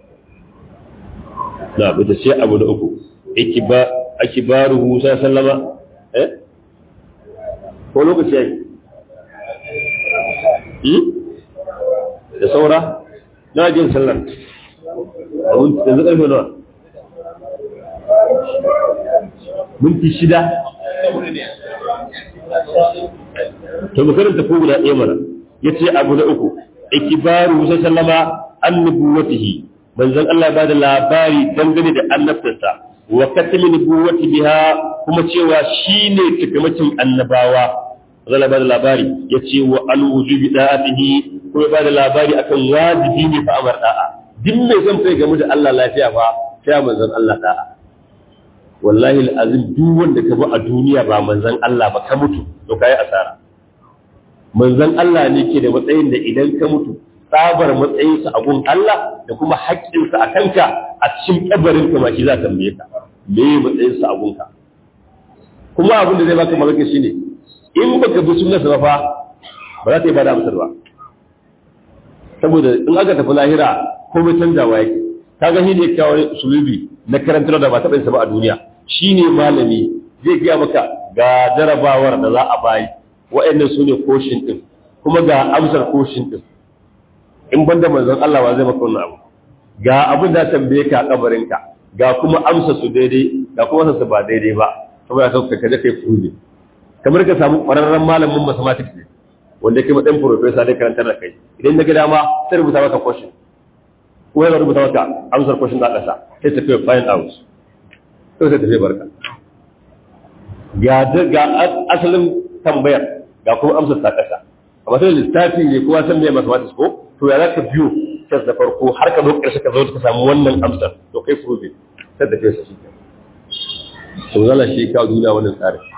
na bata ce abu da uku ikiba akibaruhu sallama eh ko lokaci ya yi da saura na jin sallar yanzu ƙarfe nawa minti shida to makarin tafi guda ɗaya mana ya ce abu na uku ikibaru sai sallama annubuwatihi manzon Allah ba da labari dangane da annabtarsa wa katimi nubuwati biha kuma cewa shine takamacin annabawa zala ba da labari ya ce wa an wujubi da'atihi kuma ba da labari akan wajibi ne fa amar da'a duk mai son kai game da Allah lafiya fa sai manzon Allah da'a wallahi alazim duk wanda ka bi a duniya ba manzon Allah ba ka mutu to kai asara manzon Allah ne ke da matsayin da idan ka mutu tsabar matsayinsa a gun Allah da kuma haƙƙinsa a kanka a cikin kabarin ka ma shi za ka tambaye ka me matsayinsa a gunka kuma abin da zai baka malaka shine in baka bi sunnarsa ba fa ba za ta yi bada amsar ba saboda in aka tafi lahira komai canjawa yake kaga shi ne kawo sulubi na karantar da ba taɓa yin ba a duniya shine malami zai gaya maka ga jarabawar da za a bayi wa'annan su ne koshin din kuma ga amsar koshin din in banda manzon Allah ba zai maka wannan abu ga abin da tambaye ka a kabarinka ga kuma amsa su daidai ga kuma su ba daidai ba saboda ka kaje kai fuje kamar ka samu ƙwararren malamin mathematics ne wanda kai matsayin professor dai karantar da kai idan na ga dama sai rubuta maka question ko ya rubuta maka amsar question da ƙasa sai ta kai find out sai ta tafi barka ga ga asalin tambayar ga kuma amsar ta ƙasa amma sai lissafi ne kowa san me mathematics ko to ya zaka biyo sai da farko har ka zo ƙarshe ka zo ka samu wannan amsar to kai prove sai da kai shi to zalla shi ka duniya wannan tsarin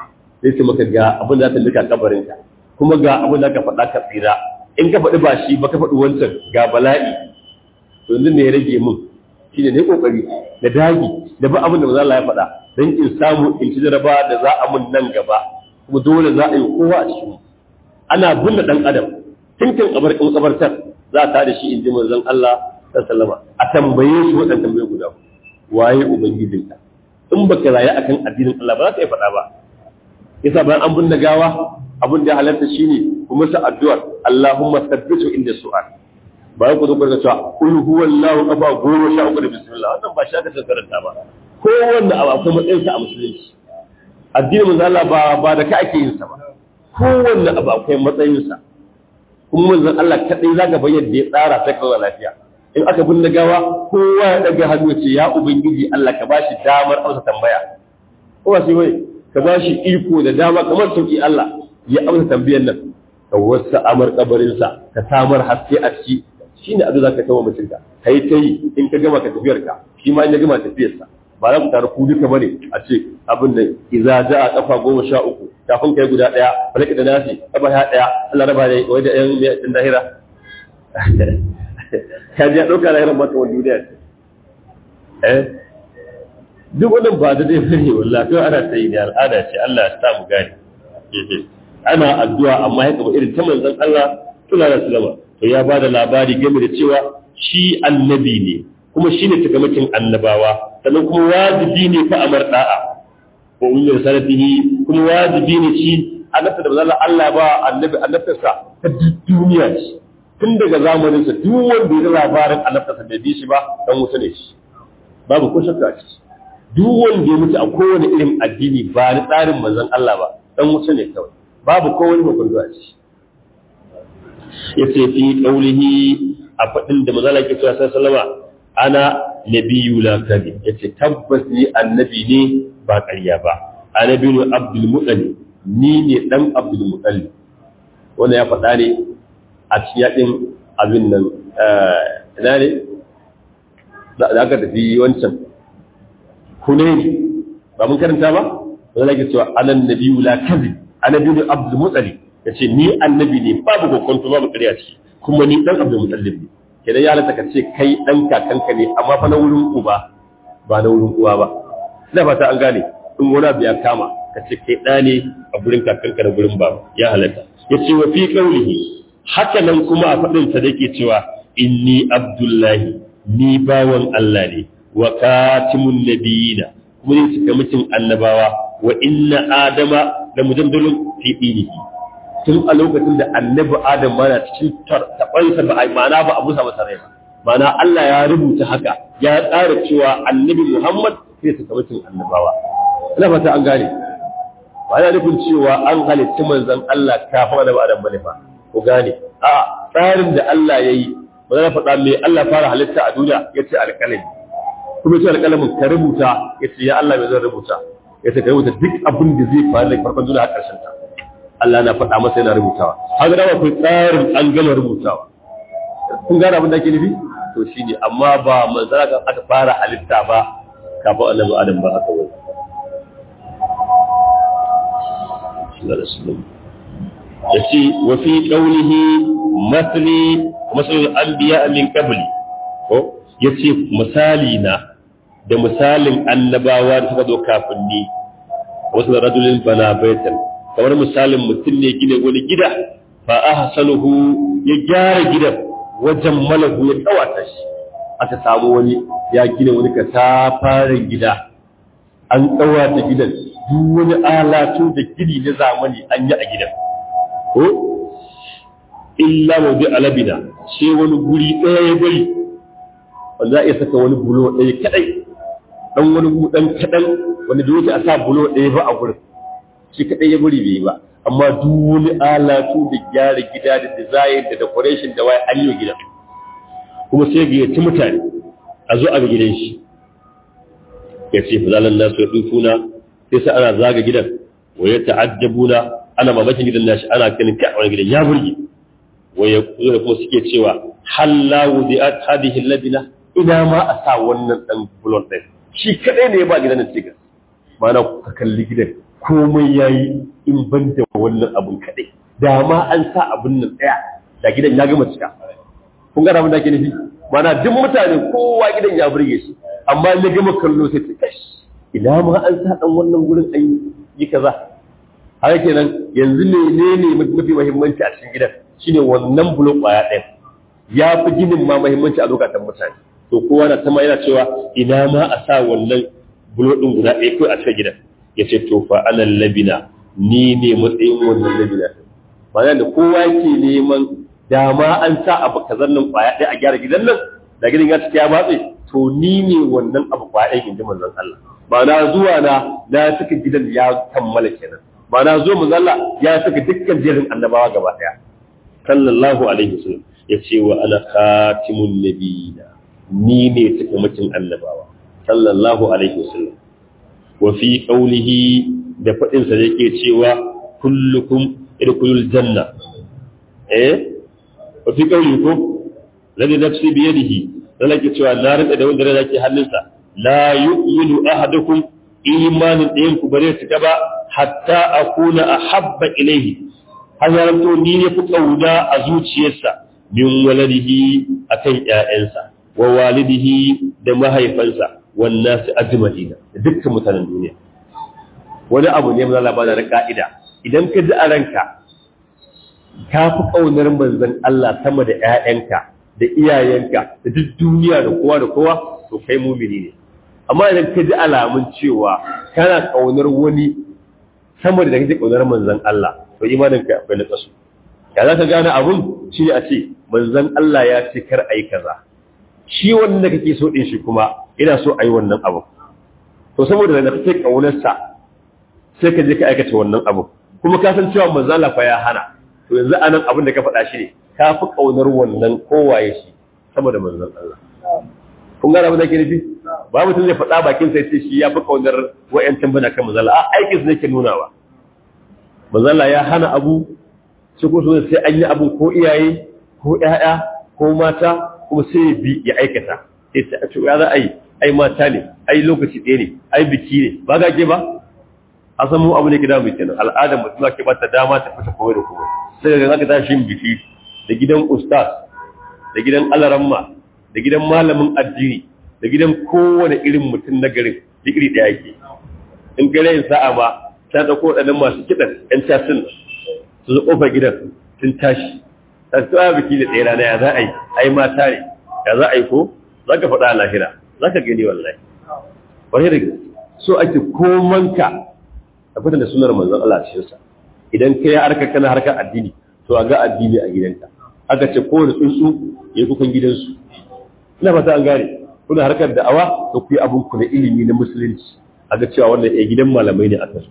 sai ce maka ga abin da za ta lika kabarinka kuma ga abin da ka faɗa ka tsira in ka faɗi ba shi ba ka faɗi wancan ga bala'i to yanzu ne ya rage min shine ne kokari da dagi da ba abin da manzo Allah ya faɗa dan in samu in ci jaraba da za a mun nan gaba kuma dole za a yi kowa a cikin ana binne dan adam tinkin kabar in kabartar za ta da shi in ji manzon Allah sallallahu a tambaye shi waɗannan tambaye guda waye ubangijinka in baka rayu akan addinin Allah ba za ka yi faɗa ba yasa bayan an binne gawa abin da ya halatta shine kuma sa addu'ar Allahumma thabbitu inda su'al ba ku zo ku cewa kul huwallahu kafa goma sha uku da bismillah wannan ba shi aka karanta ba kowanne abu akwai matsayinsa a musulunci addinin manzo Allah ba ba da ka ake yin sa ba kowanne abu akwai matsayinsa kuma manzon Allah kadai zaka bayyana da ya tsara ta kawo lafiya in aka binne gawa kowa ya daga hannu ya ce ya ubangiji Allah ka bashi damar amsa tambaya ko ba sai bai ka bashi iko da dama kamar sauki Allah ya amsa tambayar nan ka wasa amar kabarinsa ka samar haske a ciki shine abu zaka kawo mutum ka kai kai in ka gama ka tafiyar ka shi ma in ya gama tafiyar sa ba za ku tare ku duka bane a ce abin da idza jaa kafa goma sha uku kafin kai guda daya balaka da nasi kafa ya daya Allah raba da wai da yan din dahira ka ji dauka lahiran ba ta wani duniya ce eh duk wannan ba da dai bane wallahi to ana sai ne al'ada ce Allah ya sa mu gani ana addu'a amma ya kaba irin ta manzon Allah sallallahu alaihi wasallam to ya bada labari game da cewa shi annabi ne kuma shi ne takamakin annabawa sannan kuma wajibi ne fa amar da'a wa ulil sanatihi kuma wajibi ne shi annabta da manzon Allah ba annabi annabtarsa ta duniya ce tun daga zamanin sa duk wanda ya labarin annabtarsa bai bi shi ba dan wuta ne shi babu ko shakka a ciki duk wanda ya mutu a kowane irin addini ba ni tsarin manzon Allah ba dan wuta ne kawai babu kowane hukunci a ciki yace fi qaulihi a fadin da manzon Allah ke cewa sallama ana nabiyyu la kadhib yace tabbas ni annabi ne ba ƙarya ba annabi ne abdul muttalib ni ne dan abdul muttalib wannan ya faɗa ne a cikin yaɗin abin nan ina ne da aka tafi wancan hunaini ba mun karanta ba wanda lake cewa anan nabiyyu la kadhib annabi ne abdul muttalib yace ni annabi ne babu kokonto babu ƙarya ciki kuma ni dan abdul muttalib ne kenan ya halatta ka ce kai dan kakanka ne amma fa na wurin uba ba na wurin uwa ba ina fata an gane in wani abu ya kama ka ce kai ɗa ne a gurin kakanka da gurin baba ya halatta yace wa fi qawlihi haka nan kuma a faɗin sa dake cewa inni abdullahi ni bawan Allah ne wa katimun nabiyina kuma ne suka mutum annabawa wa inna adama da mujaddalun fi dinihi tun a lokacin da annabi adam mana cikin taɓansa ba a ma'ana ba a busa masa rai ba ma'ana Allah ya rubuta haka ya tsara cewa annabi Muhammad zai suka mutum annabawa ina fata an gane ba yana nufin cewa an halitta manzon Allah kafin annabi adam bane fa ku gane a tsarin da Allah ya yi ba za faɗa me Allah fara halitta a duniya ya ce alƙalami kuma ce alƙalamin ka rubuta ya ce ya Allah me zan rubuta ya ce ka rubuta duk abin da zai faru daga farkon duniya har ƙarshen ta Allah na faɗa masa yana rubutawa haka da akwai tsarin an gama rubutawa kun gane abin da ake nufi to shine amma ba manzara kan aka fara halitta ba kafin annabi adam ba haka wani yace wa fi qawlihi masli masal anbiya min qabli ko yace misali na da misalin annabawa da suka zo kafin ni wasu rajulin bana baitan kamar misalin mutum ne gina wani gida fa ahsanuhu ya gyara gidan wajen malahu ya kawata shi aka samu wani ya gina wani katafaren gida an kawata gidan duk wani alatu da gini na zamani an yi a gidan ko illa mawdi alabina sai wani guri ɗaya ya bari wanda za a iya saka wani bulo ɗaya kadai dan wani dan kadan wanda bai wuce a sa bulo ɗaya ba a gurin shi kadai ya bari bai ba amma duk wani alatu da gyara gida da design da decoration da waye an yi gidan kuma sai ga yaci mutane a zo a ga gidan shi ya ce fazalan nasu ya dufuna sai sa ana zaga gidan wa ya ta'ajjabuna ana mamakin gidan nashi ana ganin kai wani gidan ya burge wa ya kuma suke cewa halla wudi'at hadhihi alladina ina ma a sa wannan dan bulon din shi kadai ne ya ba gidan nan cikin mana ka kalli gidan komai yayi in ban da wannan abun kadai da ma an sa abun nan daya da gidan ya gama cika kun ga abin da ake nufi mana duk mutane kowa gidan ya burge shi amma ya gama kallo sai ta kashi ina ma an sa dan wannan gurin an yi kaza haka kenan yanzu menene mafi muhimmanci a cikin gidan shine wannan bulon kwaya ɗaya ya fi ginin ma muhimmanci a lokacin mutane to kowa na sama yana cewa ina ma a sa wannan bulo ɗin guda ɗaya kawai a cikin gidan ya ce to fa anan labina ni ne matsayin wannan labina ma'ana da kowa yake neman dama an sa abu kazan nan kwaya ɗaya a gyara gidan nan da gidan ya cika ya matse to ni ne wannan abu kwaya ɗaya in ji manzon Allah ma'ana zuwa na na saka gidan ya kammala kenan ma'ana zuwa manzon Allah ya saka dukkan jerin annabawa gaba ɗaya sallallahu alaihi wasallam ya ce wa ana khatimun nabiyina ni ne cikamakin annabawa sallallahu alaihi wasallam wa fi qawlihi da fadin sa yake cewa kullukum idkhulul janna eh wa fi qawlikum ladhi nafsi bi yadihi dan yake cewa na rinda da wanda yake hannunsa la yu'minu ahadukum imanin ɗayan ku bare ta ba hatta akuna ahabba ilayhi har yaranto ni ne fi kauna a zuciyarsa min waladihi akan ƴaƴansa wa walidihi da mahaifansa wan nasu ajma'ina da dukkan mutanen duniya wani abu ne mun Allah ba da ka'ida idan ka ji a ranka ka fi kaunar manzon Allah sama da ƴaƴanka da iyayenka da duk duniya da kowa da kowa to kai mumini ne amma idan ka ji alamun cewa kana kaunar wani sama da kake kaunar manzon Allah to imaninka akwai na kasu ya za ka gane abun shi a ce manzon Allah ya ce kar a yi kaza shi wanda kake so din shi kuma ina so a yi wannan abu to saboda da kake kaunarsa sai ka je ka aikata wannan abu kuma ka san cewa manzon Allah fa ya hana to yanzu anan abin da ka faɗa shi ne ka fi kaunar wannan kowaye shi saboda manzon Allah kun gane abin da ke nufi ba mutum zai faɗa bakin sai ce shi ya fi kaunar wa'yancan bana kan manzon Allah a aikin su ne ke nunawa manzon Allah ya hana abu su ko sai an yi abin ko iyaye ko ƴaƴa ko mata kuma sai ya bi ya aikata sai ta ce ya za a yi ai mata ne ai lokaci ɗaya ne ai biki ne ba ga ke ba a san mu abu ne gida mai kenan al'adar mutum ke ba ta dama ta fita komai da komai sai ga zaka tashi biki da gidan ustaz da gidan alaramma da gidan malamin addini da gidan kowane irin mutum na garin duk iri ɗaya yake in gare yin sa'a ma ta ɗauko waɗannan masu kiɗan ƴan casin su zo ƙofar gidan sun tashi ta tsawa biki da tsera na ya za a yi ai mata ne ya za a yi ko za ka faɗa a lahira za ka gani wallahi wani da so ake komanka a fitar da sunar manzon Allah a cikinsa idan ka yi harkar kana harkar addini to a ga addini a gidanka aka ce kowane tsuntsu ya kukan gidansu ina fata an gane kuna harkar da'awa to ku yi abin ku na ilimi na musulunci a ga cewa wannan ya gidan malamai ne a kasu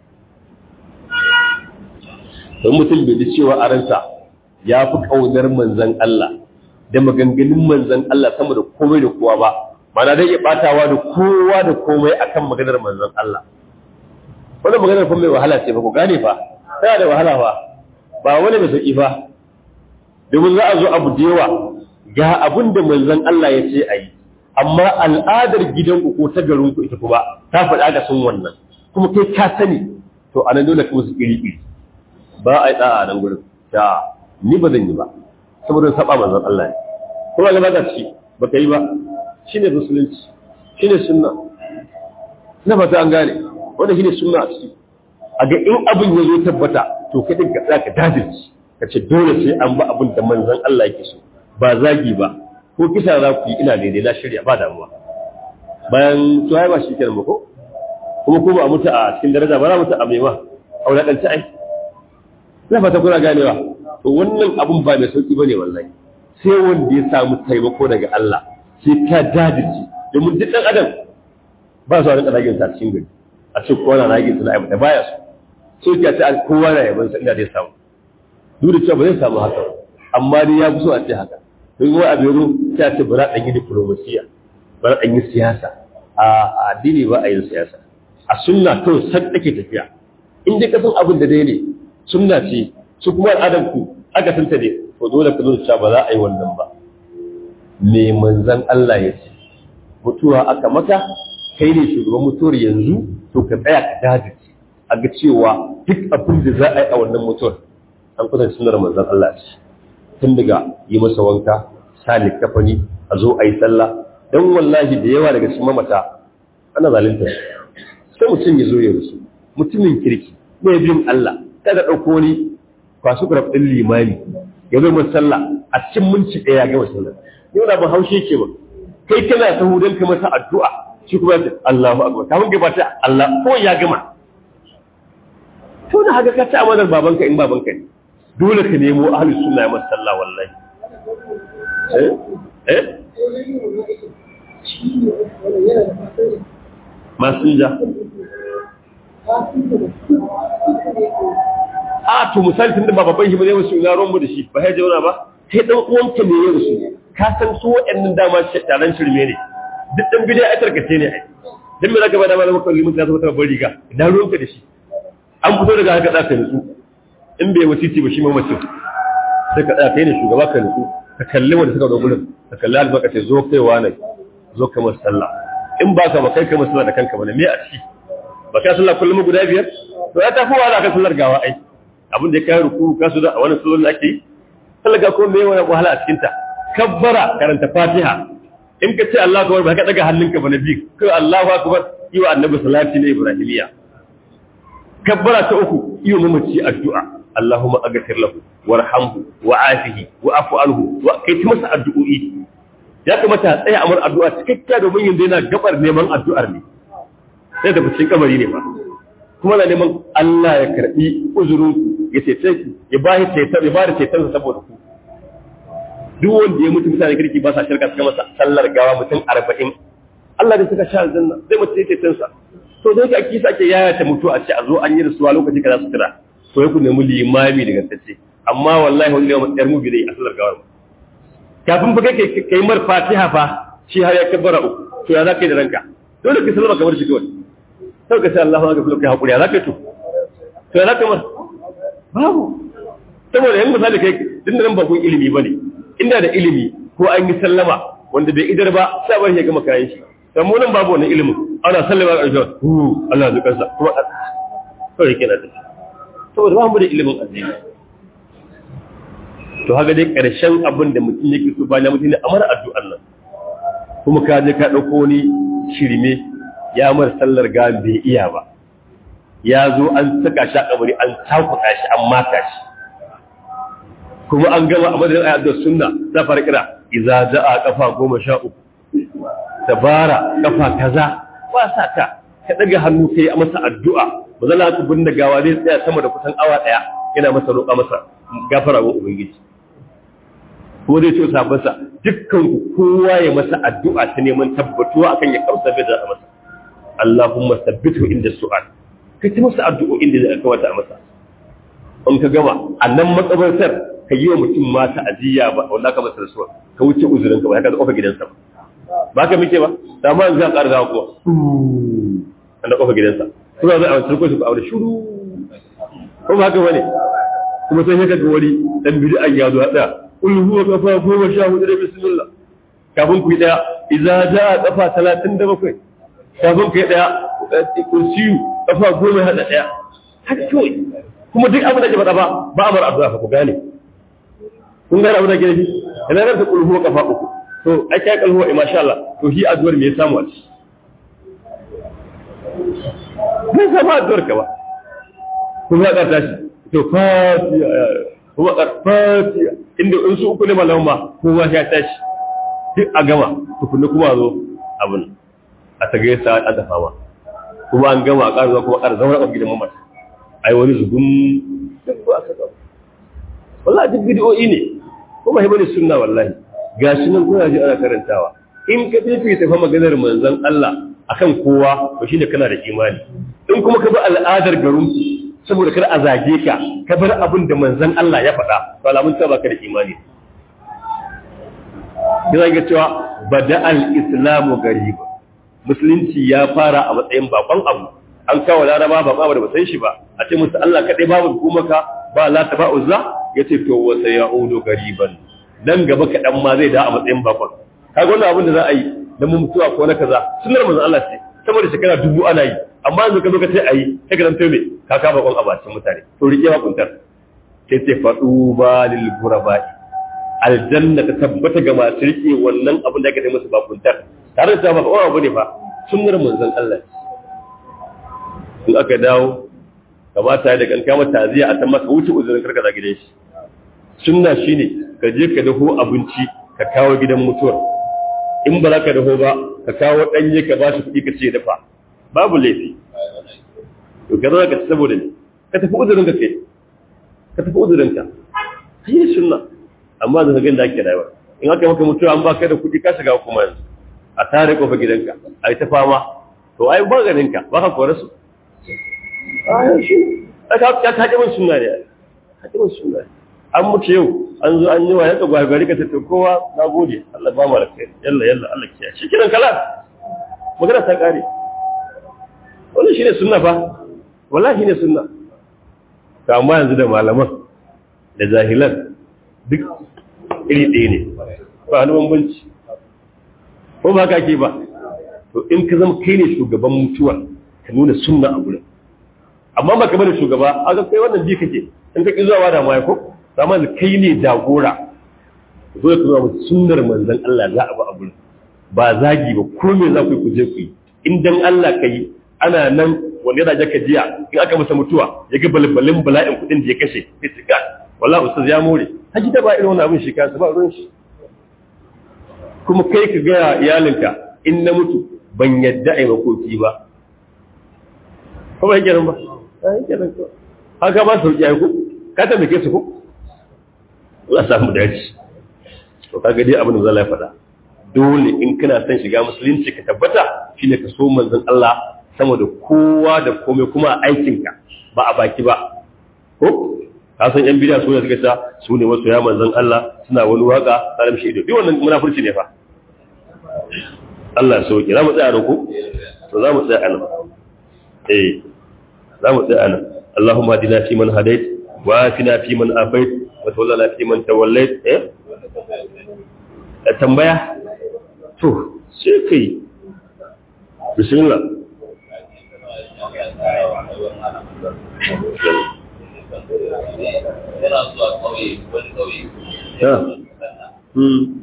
don mutum bai ji cewa a ransa ya fi ƙaunar manzan Allah da maganganun manzan Allah sama da komai da kowa ba mana dai ya batawa da kowa da komai akan maganar manzan Allah wannan maganar kuma mai wahala ce ba ku gane fa tana da wahala fa ba wani mai sauki fa domin za a zo abu da yawa ga abin da manzan Allah ya ce a yi amma al'adar gidanku ko ta garinku ita kuma ta faɗa ga sun wannan kuma kai ka sani to anan dole kuma su iri iri ba a yi ɗa'a a nan gurin ta ni ba zan yi ba saboda saba manzon Allah ne kuma ga baka ci ba ka yi ba shine musulunci shine sunna na fata an gane wanda shine sunna a ciki a ga in abin ya zo tabbata to kai din ka tsaya ka dajirci ka ce dole sai an ba abin da manzon Allah yake so ba zagi ba ko kisa za ku yi ina daidai na shirya ba damuwa bayan to ai ba shi kenan ba ko kuma ko ba mutu a cikin daraja ba za mutu a maiwa a wulaƙanci ai na fata kuna ganewa to wannan abun ba mai sauki bane wallahi sai wanda ya samu taimako daga Allah sai ka jajirce domin duk dan adam ba su rinka ragin sa cikin gari a ce kowa na ragin sa na aibata baya so so ki ce kowa na yaban sa inda zai samu duk da cewa ba zai samu haka amma dai ya fi so a ce haka don wani abu yaro ta ce bara dan yi diplomasiya bara dan yi siyasa a addini ba a yin siyasa a sunna kawai san take tafiya in dai ka san abin da dai ne sunna ce su kuma al'adar ku aka tanta ne to dole ka nuna cewa ba za a yi wannan ba me manzon Allah ya ce mutuwa aka maka kai ne shugaban mutuwar yanzu to ka tsaya ka dajice a ga cewa duk abin da za a yi a wannan mutuwar an kusa sunar manzon Allah ce tun daga yi masa wanka sali kafani a zo a yi sallah don wallahi da yawa daga cikin mamata ana zalunta sai mutum ya zo ya rusu mutumin kirki mai bin Allah kada ɗauko wani kwasu kuraf ɗin limami ya zo mai sallah a cikin minci ɗaya ya gama sallah yau da ban haushe ke ba kai kana sahu don ka masa addu'a shi kuma ya Allahu akbar kafin gaba ta Allah ko ya gama to da haka ka ci amanar babanka in babanka ne dole ka nemo ahlus sunna ya masa sallah wallahi eh eh masinja a to misali tun da ba babban shi ba zai wasu ina mu da shi ba ya jauna ba sai dan uwanka ne ya wasu ka san su waɗannan dama taron shirme ne duk dan bidai a tarkace ne ai dan me zaka ba da malamin kalli mun ta zama babban riga idan ruwanka da shi an fito daga haka zaka nutsu in bai wasiti ba shi ma mutum sai ka tsaya kai ne shugaba ka nutsu ka kalli wanda suka zo gurin ka kalli albarka ce zo kaiwa ne zo kamar sallah in ba ka ba kai kamar sallah da kanka ba ne me a ciki ba ka sallah kullum guda biyar to ya tafi wa ka sallar gawa ai abin da ya kai ruku ka su da a wani sallar da ake yi sallar ga kuma me wani wahala a cikin ta kabbara karanta fatiha in ka ce Allahu akbar ba ka daga hannunka ba na biyu kai Allahu akbar yi wa annabi salati na ibrahimiya kabbara ta uku yi wa mamaci addu'a Allahumma aghfir lahu warhamhu wa'afihi wa'fu anhu wa kai ta masa addu'o'i ya kamata a tsaya amur addu'a cikakkiya domin yanzu yana gabar neman addu'ar ne sai da cikin kamari ne ba kuma na neman Allah ya karbi uzurin ya cece ku ya ba shi cetar ya ba da cetar sa saboda ku duk wanda ya mutu mutane kirki ba sa shirka suka masa sallar gawa mutum arba'in Allah da suka sha aljanna zai mutu ya cetar sa to da yake akisa ake yaya ta mutu a ce a zo an yi rasuwa lokaci kaza su kira to ya ku nemi limami daga tace amma wallahi wani limami yar mu bi dai a sallar gawar kafin ba kai kai mar fatiha fa shi har ya kabbara uku to ya zaka yi da ranka dole ka sallama kamar shi kawai sai ka ce Allahu akbar kai hakuri ya zaka to to ya zaka mar babu saboda yan misali kai din nan ba kun ilimi bane inda da ilimi ko an yi sallama wanda bai idar ba sai bar ya gama kayan shi dan mu nan babu wannan ilimin ana sallama a ƙarshe hu Allah ya kansa kuma kawai kenan da saboda ba mu da ilimin addini to haka dai ƙarshen abin da mutum yake so bayan mutum ne amar addu'an nan kuma ka je ka ɗauko wani shirme ya mar sallar ga bai iya ba ya zo an saka shi a kabari an takuka shi an maka shi kuma an gama a madadin ayat da sunna za fara kira idza jaa kafa goma sha uku tabara kafa kaza ba sa ka ka daga hannu kai a masa addu'a ba zan haka bin da gawa zai tsaya sama da kusan awa daya yana masa roƙa masa gafara wa ubangiji ko zai ce sabansa dukkan ku kowa ya masa addu'a ta neman tabbatuwa akan ya kausa bai da masa Allahumma sabbitu inda su'al kai ta masa addu'o'in da zai kawata a masa in ka gama a nan makabartar ka yi wa mutum mata ajiya ba wanda ka masa rasuwa ka wuce uzurin ka ba ka kofa gidansa ba ba ka muke ba da ma yanzu ka ƙara gawa kuma an da kofa gidansa kuma zai a wancan ko su ba aure shuru ko ba haka bane kuma sai ka ga wani dan bid'a ya zo da kul huwa kafa goma sha hudu da bismillah kafin ku yi daya idza jaa kafa 37 kafin ku yi daya kursiyu kafa goma hada daya haka kawai kuma duk abin da ke faɗa ba ba a mara addu'a ku gane kun gane abin da ke nufi idan ka ta kul huwa kafa uku to ai kai kal huwa masha Allah to shi addu'ar me ya samu a ci bai samu addu'ar ka ba kuma ya ta shi to fatiha kuma fatiha inda in su uku ne malamu ma kowa ya tashi duk a gama tukunna kuma zo abin a ta gaisa a dafa ma kuma an gama a ƙara zuwa kuma ƙara zama a gidan mamata ai wani zubin duk ba ka gaba wallahi duk bidiyoyi ne kuma hibar da sunna wallahi gashi nan kuna ji ana karantawa in ka fifi ta fa maganar manzon Allah akan kowa to shine kana da imani in kuma ka bi al'adar garin saboda kar a zage ka ka bar abin da manzon Allah ya faɗa to alamun ta baka da imani yana ga cewa bada al-islamu garib musulunci ya fara a matsayin bakon abu an kawo laraba ba ba da ba san shi ba a ce musu Allah kadai babu hukumaka ba la ta ba uzza yace to wa sayaudu gariban dan gaba kaɗan ma zai da a matsayin bakon kaga wannan abin da za a yi dan mu mutuwa ko na kaza sunnar manzon Allah ce saboda shekara dubu ana yi amma yanzu ka zo ka ce ayi sai ka zanto me ka kama kon abacin mutane to rike ma kuntar sai ce fadu ba lil ghurabai aljanna ta tabbata ga masu rike wannan abin da aka yi musu bakuntar tare da cewa ba kowa bane fa sunnar manzon Allah in aka dawo kamata da kan kama taziya a ta maka wuce uzurin karka za gidan shi sunna shine ka je ka daho abinci ka kawo gidan mutuwar in ba za ka daho ba ka kawo danye ka ba shi kuɗi ka ce dafa babu laifi to ka zo ka ci saboda ne ka tafi uzurin ka kai ka tafi uzurin ka yi sunna amma da ga da ake rayuwa in aka maka mutuwa an baka da kuɗi ka shiga kuma yanzu a tare kofa gidanka a yi ta fama to ai ba ganin ka ba ka kore su ayan shi aka ka ta jibin sunna ne ka jibin sunna an mutu yau an zo an yi wa yaka gwagwari ka tafi kowa na gode Allah ba mu rakai yalla yalla Allah kiya shi kiran kala magana ta kare wannan shine sunna fa wallahi shine sunna ka amma yanzu da malaman da jahilan duk iri ɗaya ne ba wani bambanci ko ba ka ke ba to in ka zama kai ne shugaban mutuwa ka nuna sunna a gurin amma ba ka bane shugaba a ga kai wannan bi kake in ka ki zuwa da mai ko amma da kai ne jagora zo ka zuwa musu sunnar manzon Allah za a ba a gurin ba zagi ba ko me za ku yi ku je ku yi in dan Allah kai ana nan wanda yana jaka jiya in aka masa mutuwa ya ga balbalin bala'in kuɗin da ya kashe sai tsika wallahi ustaz ya more haji da ba irin wannan abin shi kansa ba ruwan shi kuma kai ka gaya iyalinka in na mutu ban yadda a yi makoki ba ko ba yake nan ba yake nan ko haka ba su ya ku ka ta meke su ko za a samu dace to kaga dai abin da zalla ya faɗa dole in kana son shiga musulunci ka tabbata shine ka so manzon Allah sama da kowa da komai kuma a aikinka ba a baki ba ko ka san yan bidiya suna suka ta su ne wasu ya manzon Allah suna wani waka tsarin shi ido duk wannan munafurci ne fa Allah ya sauke za mu tsaya nan ko to za mu tsaya nan eh za mu tsaya nan Allahumma hadina fi man hadait wa afina fi man afait wa tawallana fi man tawallait eh tambaya to sai kai bismillah yana zuwa kauye wani kauye ya hmm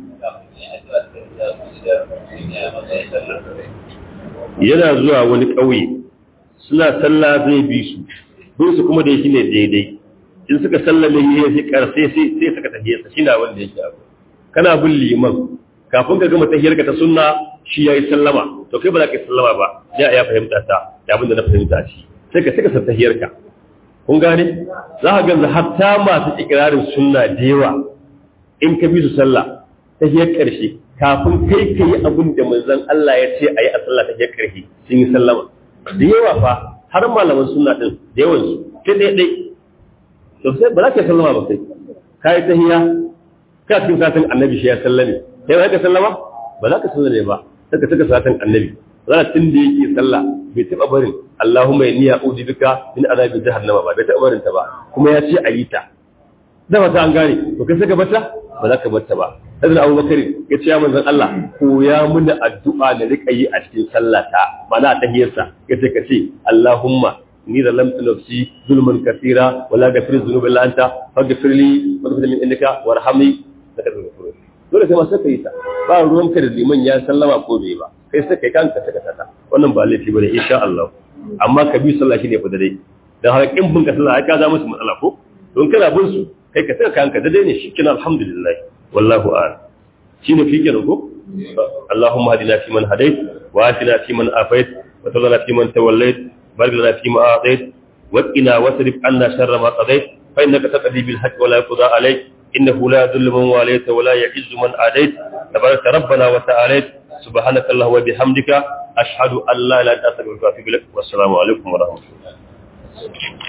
yana zuwa wani ƙauye suna sallah zai bi su bin su kuma da shi ne daidai in suka sallame yi sai karfe sai sai suka tafiye sa shi na wanda yake abu kana bin liman kafin ka gama tahiyar ka ta sunna shi yayi sallama to kai ba za ka yi sallama ba ya ya fahimta ta da abin da na fahimta shi sai ka saka sa tahiyar ka kun gane za ka ganza hatta masu ikirarin sunna da yawa in ka bi su sallah tahiyar karshe kafin kai ka yi abin da manzon Allah ya ce a yi a sallah tahiyar karshe sun yi sallama da yawa fa har malaman sunna din da yawan su sai dai dai to sai ba za ka sallama ba sai ka yi tahiya ka cikin satin annabi shi ya sallame sai ba ka sallama ba za ka sallame ba sai ka saka satin annabi za tun da yake sallah bai taɓa barin Allahumma inni a'udhu bika min azabi jahannama ba bai taɓa barin ta ba kuma ya ce ayi ta da ba ta an gane to kai saka bata ba za ka bata ba Hazrat Abu Bakar ya ce ya manzon Allah ko ya muna addu'a da rika yi a cikin sallata mana a tahiyarsa ya ce ka ce Allahumma ni da lam nafsi zulman kathira wala ghafir dhunubi illa anta faghfir li waghfir min indaka warhamni dole sai ma sai kai ta ba ruwan ka da liman ya sallama ko bai ba kai sai kai kanka saka tata wannan ba laifi bane insha Allah amma ka bi sallah shine fa da dai dan haka kin bin ka sallah ai ka za musu matsala ko don kana bin su kai ka saka kanka da dai ne shi kina alhamdulillah wallahu a'lam shine fi kenan ko Allahumma hadina fi man hadait wa afina fi man afait wa tawallana fi man tawallait barik lana fi ma atait wa qina wasrif anna sharra ma qadait fa innaka taqdi bil haqq wa la yuqda alayk innahu la yadhillu man walayta wa la yu'izzu man adait tabaraka rabbana wa ta'ala subhanaka allahumma wa bihamdika ashhadu an la ilaha illa anta astaghfiruka wa atubu ilaik wa assalamu alaikum wa rahmatullahi